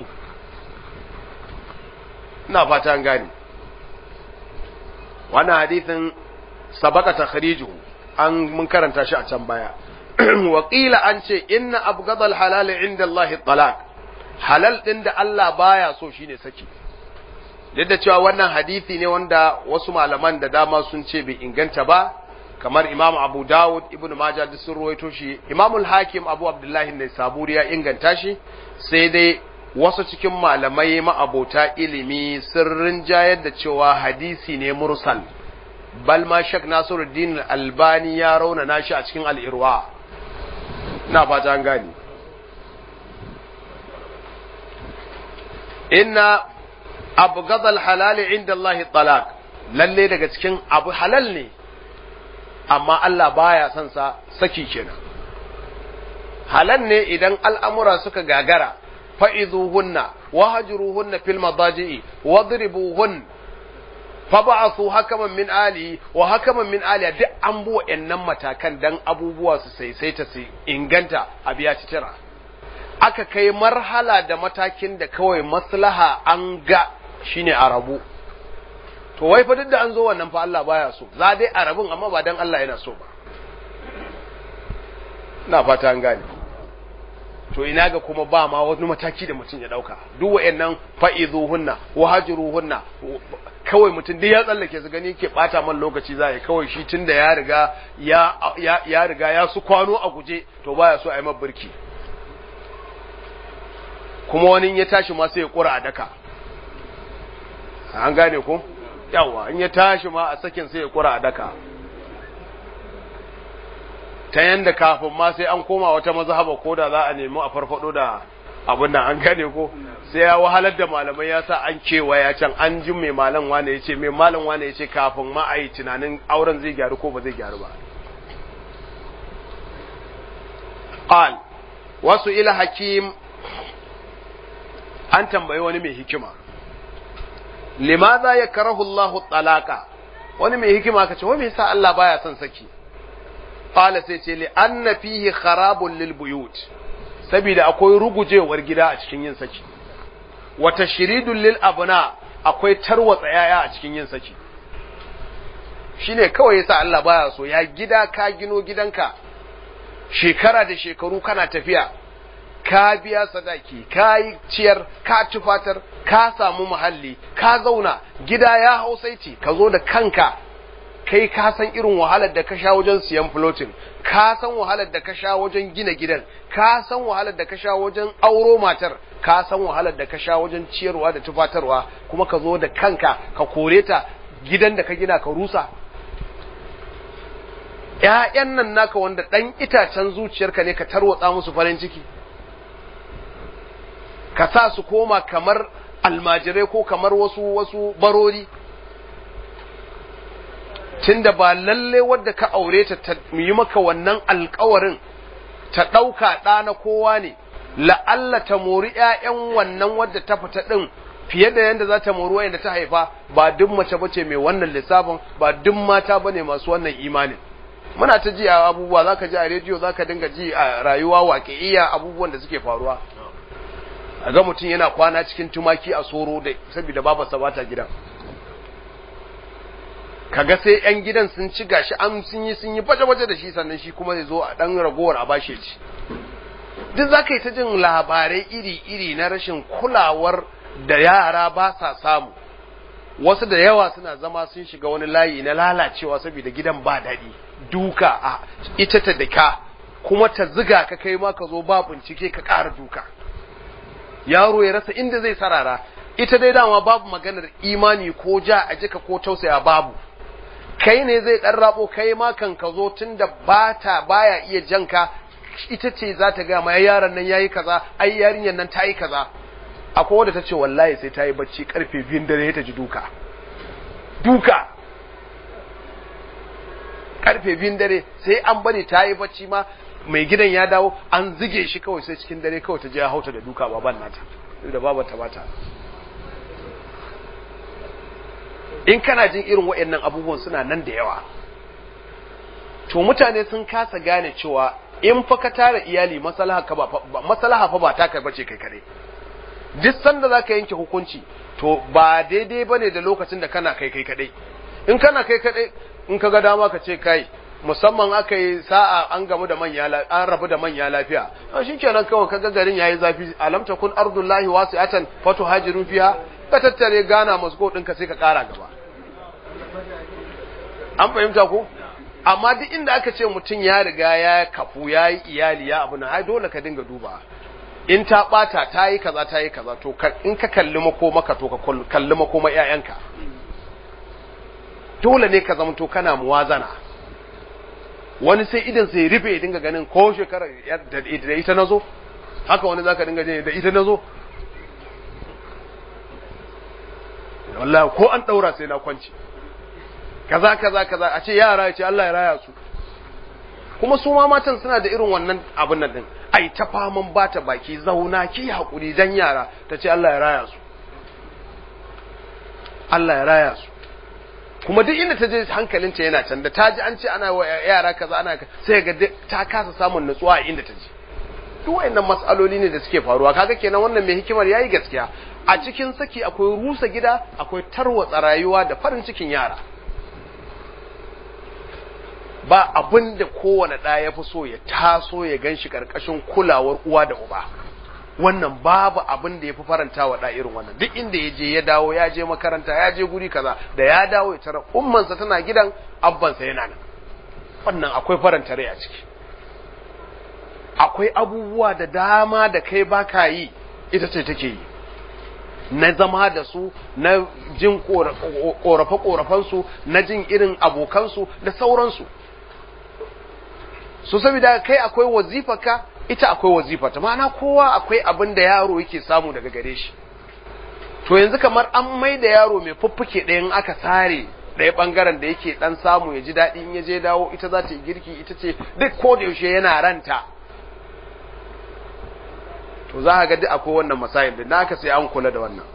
ina fata an gane wannan hadithin sabaka takhrijuhu an mun karanta shi a can baya wa qila an ce inna abghadal halal inda Allah talaq halal din da Allah baya so shine saki duk da cewa wannan hadisi ne wanda wasu malaman da dama sun ce bai inganta ba kamar Imam Abu Dawud Ibn Majah duk sun ruwaito shi Imam al-Hakim Abu Abdullah ne Saburi ya inganta shi sai dai wasu cikin malamai ma'abota ilimi sun rinjayar da cewa hadisi ne mursal bal ma Sheikh Nasiruddin Albani ya raunana shi a cikin al-Irwa ina fata an gani inna abghadal halal inda Allah talaq lalle daga cikin abu halal ne amma Allah baya son sa saki kenan halal ne idan al'amura suka gagara fa'izuhunna wahjuruhunna fil madaji'i wadribuhun fab'athu hakaman min ali wa hakaman min ali duk an bu wayannan matakan dan abubuwa su saisaita su inganta a biya tira aka kai marhala da matakin da kawai maslaha an ga shine a rabu to wai fa duk da an zo wannan fa Allah baya so za dai a rabun amma ba dan Allah yana so ba ina fata an gane to ina ga kuma ba ma wani mataki da mutum ya dauka duk wayannan fa'izuhunna wa hajruhunna kawai mutum duk ya tsallake su gani ke bata man lokaci za ya kawai shi tunda ya riga ya ya riga ya su kwano a guje to baya so a yi mabirki kuma wani ya tashi ma sai ya kura a daka an gane ko yawa in ya tashi ma a sakin sai ya kura a daka ta yanda kafin ma sai an koma wata mazhaba ko da za a nemi a farfado da abin nan an gane ko sai ya wahalar da malamai ya sa an kewa ya can an ji mai malam wane ya ce mai malam wane ya ce kafin ma a yi tunanin auren zai gyaru ko ba zai gyaru ba qal wasu ila hakim an tambayi wani mai hikima limaza ya karahu Allah talaka wani mai hikima ka ce wai me yasa Allah baya son saki qala sai ce li anna fihi kharabun lil buyut saboda akwai rugujewar gida a cikin yin saki wa tashridun lil abna akwai tarwatsa yaya a cikin yin saki shine kawai yasa Allah baya so ya gida ka gino gidanka shekara da shekaru kana tafiya ka biya sadaki ka yi ciyar ka tufatar ka samu muhalli ka zauna gida ya hausaiti ka zo da kanka kai ka san irin wahalar da ka sha wajen siyan floating ka san wahalar da ka sha wajen gina gidan ka san wahalar da ka sha wajen auro matar ka san wahalar da ka sha wajen ciyarwa da tufatarwa kuma ka zo da kanka ka kore ta gidan da ka gina ka rusa ‘ya'yan nan naka wanda ɗan itacen zuciyarka ne ka tarwatsa musu farin ciki ka sa su koma kamar almajirai ko kamar wasu wasu barori tunda ba lalle wadda ka aure ta ta yi maka wannan alkawarin ta ɗauka ɗa na kowa ne la'alla ta mori ‘ya'yan wannan wadda ta fita ɗin fiye da yadda za ta mori wayanda ta haifa ba duk mace bace mai wannan lissafin ba duk mata bane masu wannan imanin muna ta ji a abubuwa zaka ji a rediyo zaka dinga ji a rayuwa waƙi'iyya abubuwan da suke faruwa a ga mutum yana kwana cikin tumaki a soro da saboda babarsa ba ta gidan kaga sai yan gidan sun ci gashi an sun yi sun yi baje-baje da shi sannan shi kuma zai zo a dan ragowar a bashe ci duk zaka yi ta jin labarai iri-iri na rashin kulawar da yara ba sa samu wasu da yawa suna zama sun shiga wani layi na lalacewa saboda gidan ba daɗi duka a ita ta daka kuma ta ziga ka kai ma ka zo ba bincike ka ƙara duka yaro ya rasa inda zai sarara ita dai dama babu maganar imani ko ja a jika ko tausaya babu kai ne zai ɗan rabo kai ma kan ka zo tunda bata baya iya janka ita ce za ta gaya ma yaron nan yayi kaza ai yarinyar nan ta yi kaza akwai wadda ta ce wallahi sai ta yi bacci karfe biyun dare ta ji duka duka karfe biyun dare sai an bari ta yi bacci ma mai gidan ya dawo an zige shi kawai sai cikin dare kawai ta je ya hauta da duka baban nata da babar ta bata in kana jin irin waɗannan abubuwan suna nan da yawa to mutane sun kasa gane cewa in fa ka tara iyali maslaha ka ba maslaha fa ba taka bace kai kare duk sanda zaka yanke hukunci to ba daidai bane da lokacin da kana kai kai kadai in kana kai kadai in ka ga dama ka ce kai musamman aka yi sa'a an gamu da manya an rabu da manya lafiya to shikenan kawai kaga garin yayi zafi alam takun ardullahi wasi'atan fatuhajiru fiha ka tattare gana masko ɗinka sai ka ƙara gaba an fahimta ko amma duk inda aka ce mutum ya riga ya kafu ya yi iyali ya abu na ai dole ka dinga duba in ta ɓata ta yi kaza ta yi kaza to in ka kalli makomaka to ka kalli makoma ƴaƴanka dole ne ka zamanto kana muwazana wani sai idan sai rufe ya dinga ganin ko shekara da ita nazo haka wani zaka dinga jin da ita nazo wallahi ko an daura sai na kwanci kaza kaza kaza a ce yara ya ce Allah ya raya su kuma su ma matan suna da irin wannan abin nan din ai ta faman bata baki zauna ki hakuri dan yara ta ce Allah ya raya su Allah ya raya su kuma duk inda ta je hankalinta yana can da ta ji an ce ana wa yara kaza ana sai ga ta kasa samun nutsuwa a inda ta je duk wayannan matsaloli ne da suke faruwa kaga kenan wannan mai hikimar yayi gaskiya a cikin saki akwai rusa gida akwai tarwatsa rayuwa da farin cikin yara ba abin da kowane ɗa ya fi so ya taso ya gan shi ƙarƙashin kulawar uwa da uba wannan babu abin da ya fi faranta wa ɗa irin wannan duk inda ya je ya dawo ya je makaranta ya je guri kaza da ya dawo ya tara ummansa tana gidan abbansa yana nan wannan akwai faranta rai a ciki akwai abubuwa da dama da kai baka yi ita ce take yi na zama da su na jin korafe-korafensu na jin irin abokansu da sauransu su saboda kai akwai wazifaka ita akwai wazifata ma'ana kowa akwai abin da yaro yake samu daga gare shi to yanzu kamar an mai da yaro mai fuffuke ɗayan aka sare ɗaya ɓangaren da yake ɗan samu ya ji daɗi in ya je dawo ita za ta yi girki ita ce duk ko da yaushe yana ranta to za a ga duk akwai wannan masayin da naka sai an kula da wannan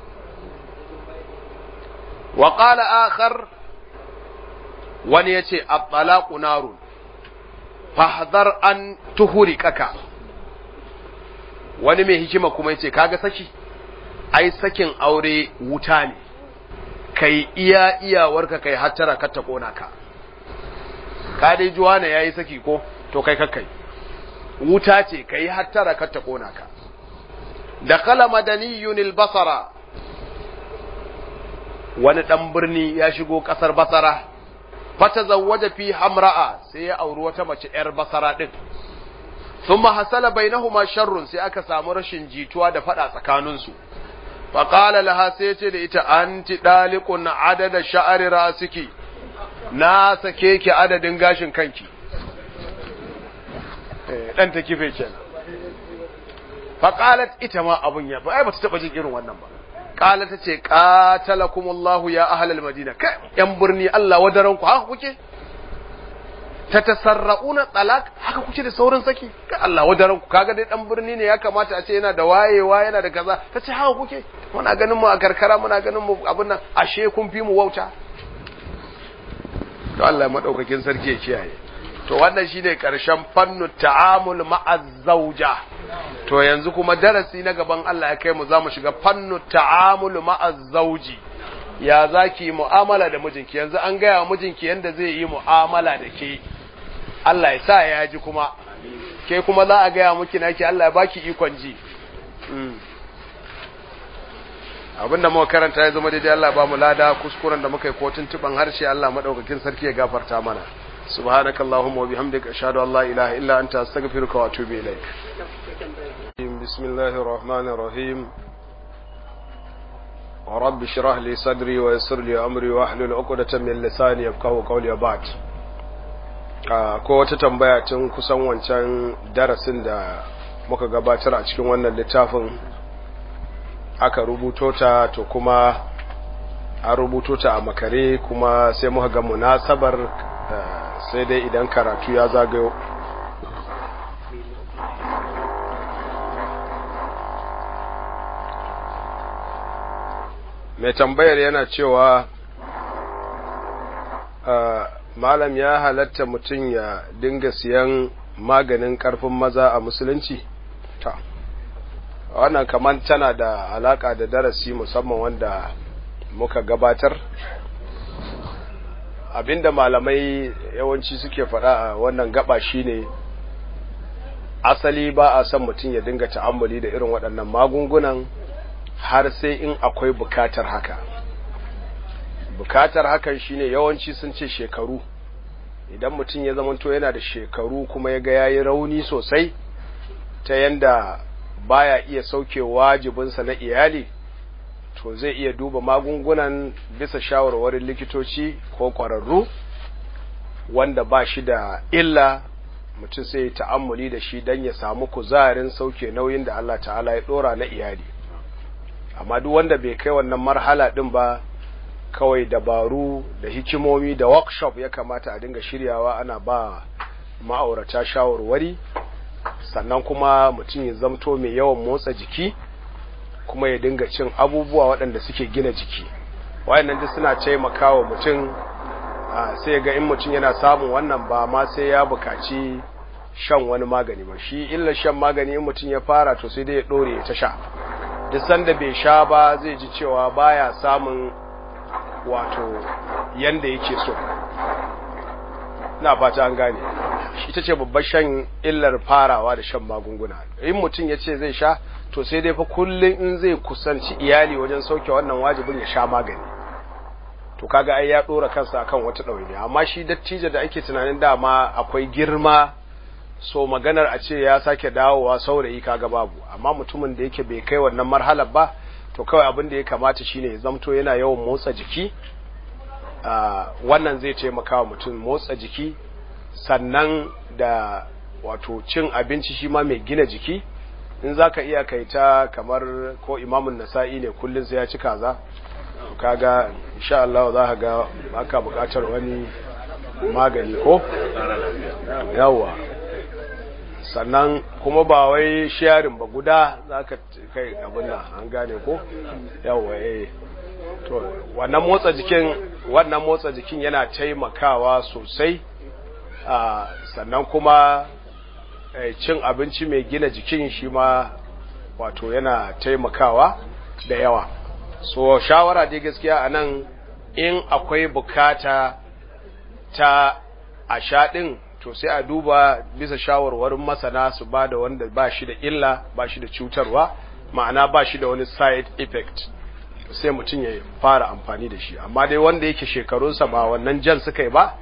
wa qala akhar wani yace at-talaqu narun fahdhar an tuhriqaka wani mai hikima kuma yace kaga saki ai sakin aure wuta ne kai iya iyawarka kai hattara ka ta kona ka ka dai juwana yayi saki ko to kai kakkai wuta ce kai hattara ka ta kona ka dakala madaniyun al-basara wani dan birni ya shigo kasar basara fata zawwaja fi hamra'a sai ya auri wata mace yar basara din thumma hasala bainahuma sharrun sai aka samu rashin jituwa da fada tsakaninsu fa qala laha sai ce da ita anti daliqun adada sha'ri rasiki na sake ki adadin gashin kanki eh dan ta kife kenan fa qalat ita ma abun ya ba ai bata taba jin irin wannan ba qala ta ce qatalakumullahu ya ahlal madina kai yan birni Allah wadaran ku haka kuke tatasarrauna talak haka kuke da saurin saki ka Allah wadaran ku kaga dai dan birni ne ya kamata a ce yana da wayewa yana da kaza tace haka kuke muna ganin mu a karkara muna ganin mu abin nan ashe kun fi mu wauta to Allah madaukakin sarki ya kiyaye to wannan shine karshen fannu ta'amul ma'a zawja to yanzu kuma darasi na gaban Allah ya kai mu zamu shiga fannu ta'amul ma'a zawji ya zaki mu'amala da mijinki yanzu an gaya wa mijinki yanda zai yi mu'amala da ke Allah ya sa ya ji kuma ke kuma za a gaya miki naki Allah ya baki ikon ji abinda muka karanta ya zama daidai Allah ba mu lada kuskuren da muka yi kotun tuban harshe Allah madaukakin sarki ya gafarta mana subhanakallahumma wa bihamdika ashhadu an la ilaha illa anta astaghfiruka wa atubu ilaik bismillahir rahmanir rahim رب اشرح لي صدري ويسر لي امري واحلل عقدة من لساني يفقهوا قولي وبعد ko wata tambaya tun kusan wancan darasin da muka gabatar a cikin wannan littafin aka rubuto ta to kuma an rubuto ta a makare kuma sai muka ga munasabar sai dai idan karatu ya zagayo mai tambayar yana cewa malam ya halatta mutum ya dinga siyan maganin karfin maza a musulunci ta wannan kamar tana da alaka da darasi musamman wanda muka gabatar abinda malamai yawanci suke faɗa a wannan gaba shine asali ba a son mutum ya dinga ta'ammuli da irin waɗannan magungunan har sai in akwai bukatar haka bukatar hakan shine yawanci sun ce shekaru idan mutum ya zamanto yana da shekaru kuma ya ga yayi rauni sosai ta yanda baya iya sauke wajibinsa na iyali to zai iya duba magungunan bisa shawarwarin likitoci ko ƙwararru wanda ba shi da illa mutum sai ta'ammuli da shi don ya samu kuzarin sauke nauyin da Allah ta'ala ya ɗora na iyali amma duk wanda bai kai wannan marhala din ba kawai dabaru da hikimomi da workshop ya kamata a dinga shiryawa ana ba ma'aurata shawarwari sannan kuma mutum ya zamto mai yawan motsa jiki kuma ya dinga cin abubuwa waɗanda suke gina jiki wayannan duk suna taimakawa mutum sai ga in mutum yana samun wannan ba ma sai ya bukaci shan wani magani ba shi illa shan magani in mutum ya fara to sai dai ya ɗore ta sha duk sanda bai sha ba zai ji cewa baya samun wato yanda yake so na fata an gane ita ce babbar shan illar farawa da shan magunguna in mutum ya ce zai sha to sai dai fa kullum in zai kusanci iyali wajen sauke wannan wajibin ya sha magani to kaga ai ya dora kansa akan wata ɗawainiya amma shi dattijo da ake tunanin dama akwai girma so maganar a ce ya sake dawowa saurayi kaga babu amma mutumin da yake bai kai wannan marhalar ba to kawai abin da ya kamata shine ya zamto yana yawan motsa jiki wannan zai taimaka wa mutum motsa jiki sannan da wato cin abinci shi ma mai gina jiki in zaka iya kai ta kamar ko imamun nasa'i ne kullun sai ya ci kaza kaga insha Allah za ka ga aka bukatar wani magani ko yawa sannan kuma ba wai sharing ba guda za ka kai abin nan an gane ko yawa eh to wannan motsa jikin wannan motsa jikin yana taimakawa sosai a sannan kuma cin abinci mai gina jikin shi ma wato yana taimakawa da yawa so shawara dai gaskiya anan in akwai bukata ta a shaɗin to sai a duba bisa shawarwarin masana su ba da wanda ba shi da illa ba shi da cutarwa ma'ana ba shi da wani side effect sai mutum ya fara amfani da shi amma dai wanda yake shekarunsa ba wannan jan suka yi ba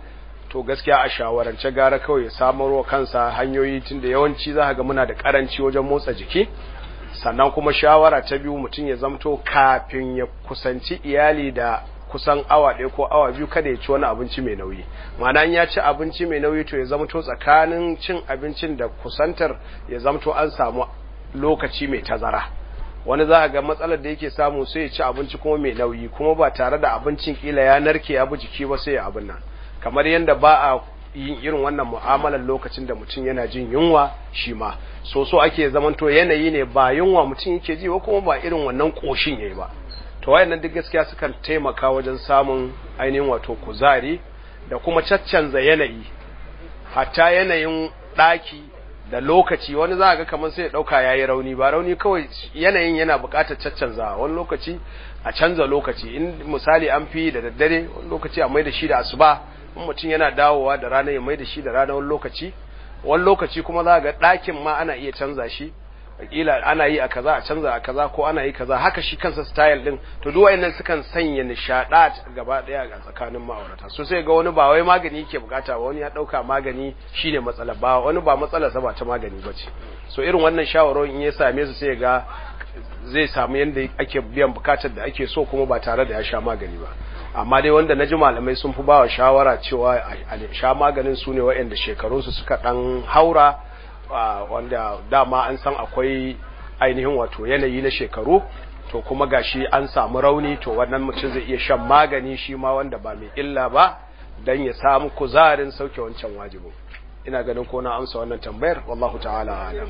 to gaskiya a shawarance gara kawai ya samarwa kansa hanyoyi tunda yawanci za ga muna da karanci wajen motsa jiki sannan kuma shawara ta biyu mutum ya zamto kafin ya kusanci iyali da kusan awa ɗaya ko awa biyu kada ya ci wani abinci mai nauyi ma'ana ya ci abinci mai nauyi to ya zamto tsakanin cin abincin da kusantar ya zamto an samu lokaci mai tazara wani za a ga matsalar da yake samu sai ya ci abinci kuma mai nauyi kuma ba tare da abincin kila ya narke ya bi jiki ba sai ya abin nan kamar yadda ba a yin irin wannan mu'amalar lokacin da mutum yana jin yunwa shi ma so so ake zamanto yanayi ne ba yunwa mutum yake ji ba kuma ba irin wannan koshin yayi ba to wayannan duk gaskiya sukan taimaka wajen samun ainihin wato kuzari da kuma caccanza yanayi hatta yanayin daki da lokaci wani za a ga kamar sai ya dauka yayi rauni ba rauni kawai yanayin yana buƙatar caccanza wani lokaci a canza lokaci in misali an fi da daddare wani lokaci a mai da shi da asuba in mutum yana dawowa da rana ya mai da shi da rana wani lokaci wani lokaci kuma za ga ɗakin ma ana iya canza shi kila ana yi a kaza a canza a kaza ko ana yi kaza haka shi kansa style din to duk wayannan sukan sanya nishada gaba daya ga tsakanin ma'aurata so sai ga wani ba wai magani yake bukata ba wani ya dauka magani shine matsala ba wani ba matsalar sa ba ta magani bace so irin wannan shawarorin in ya same su sai ga zai samu yanda ake biyan bukatar da ake so kuma ba tare da ya sha magani ba amma dai wanda naji malamai sun fi bawa shawara cewa a sha maganin su ne waɗanda shekarunsu suka ɗan haura wanda dama an san akwai ainihin wato yanayi na shekaru to kuma gashi an samu rauni to wannan mutum zai iya shan magani shi ma wanda ba mai illa ba don ya samu kuzarin sauke wancan wajibin ina ganin ko na amsa wannan tambayar wallahu ta'ala alam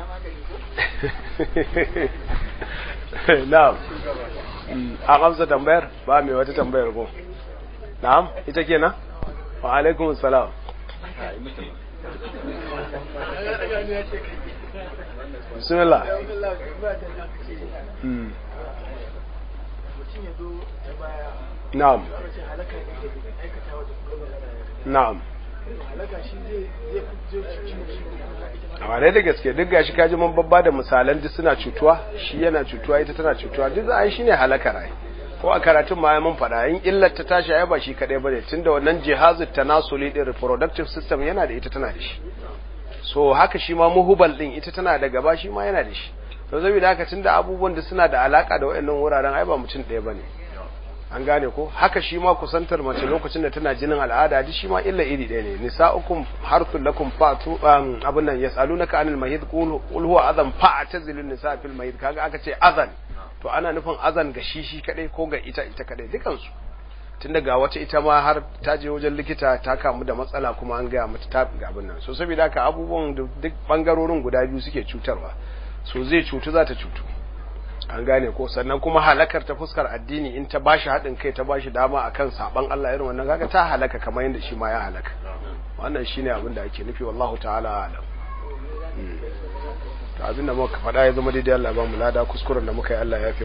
na'am an amsa tambayar ba mai wata tambayar ko na'am ita kenan wa alaikum salam bismillah na'am na'am a wane da gaske duk gashi kaji mun babba da misalan duk suna cutuwa shi yana cutuwa ita tana cutuwa duk za a yi shine halakar ai ko a karatun ma mun faɗa in illar ta tashi ai ba shi kadai bane tunda wannan jihazut tanasuli din reproductive system yana da ita tana da shi so haka shi ma muhubal din ita tana da gaba shi ma yana da shi to saboda haka tunda abubuwan da suna da alaka da wayannan wuraren ai ba mutum ɗaya bane an gane ko haka shi ma kusantar mace lokacin da tana jinin al'ada duk shi ma illa iri ɗaya ne nisa'ukum harthul lakum fatu abun nan yas'alunaka anil mahid qul huwa adhan fa'tazilun nisa fil mahid kaga aka ce adhan to ana nufin azan ga shi shi kadai ko ga ita ita kadai dukan su tun daga wata ita ma har ta je wajen likita ta kamu da matsala kuma an gaya mata ta ga abin nan so saboda haka abubuwan duk bangarorin guda biyu suke cutarwa so zai cutu za ta cutu an gane ko sannan kuma halakar ta fuskar addini in ta bashi haɗin kai ta bashi dama akan saban Allah irin wannan kaga ta halaka kamar yadda shi ma ya halaka wannan shine abin da ake nufi wallahu ta'ala alam to abin da muka faɗa ya zama daidai Allah ba mu lada kuskuren da muka yi Allah ya fi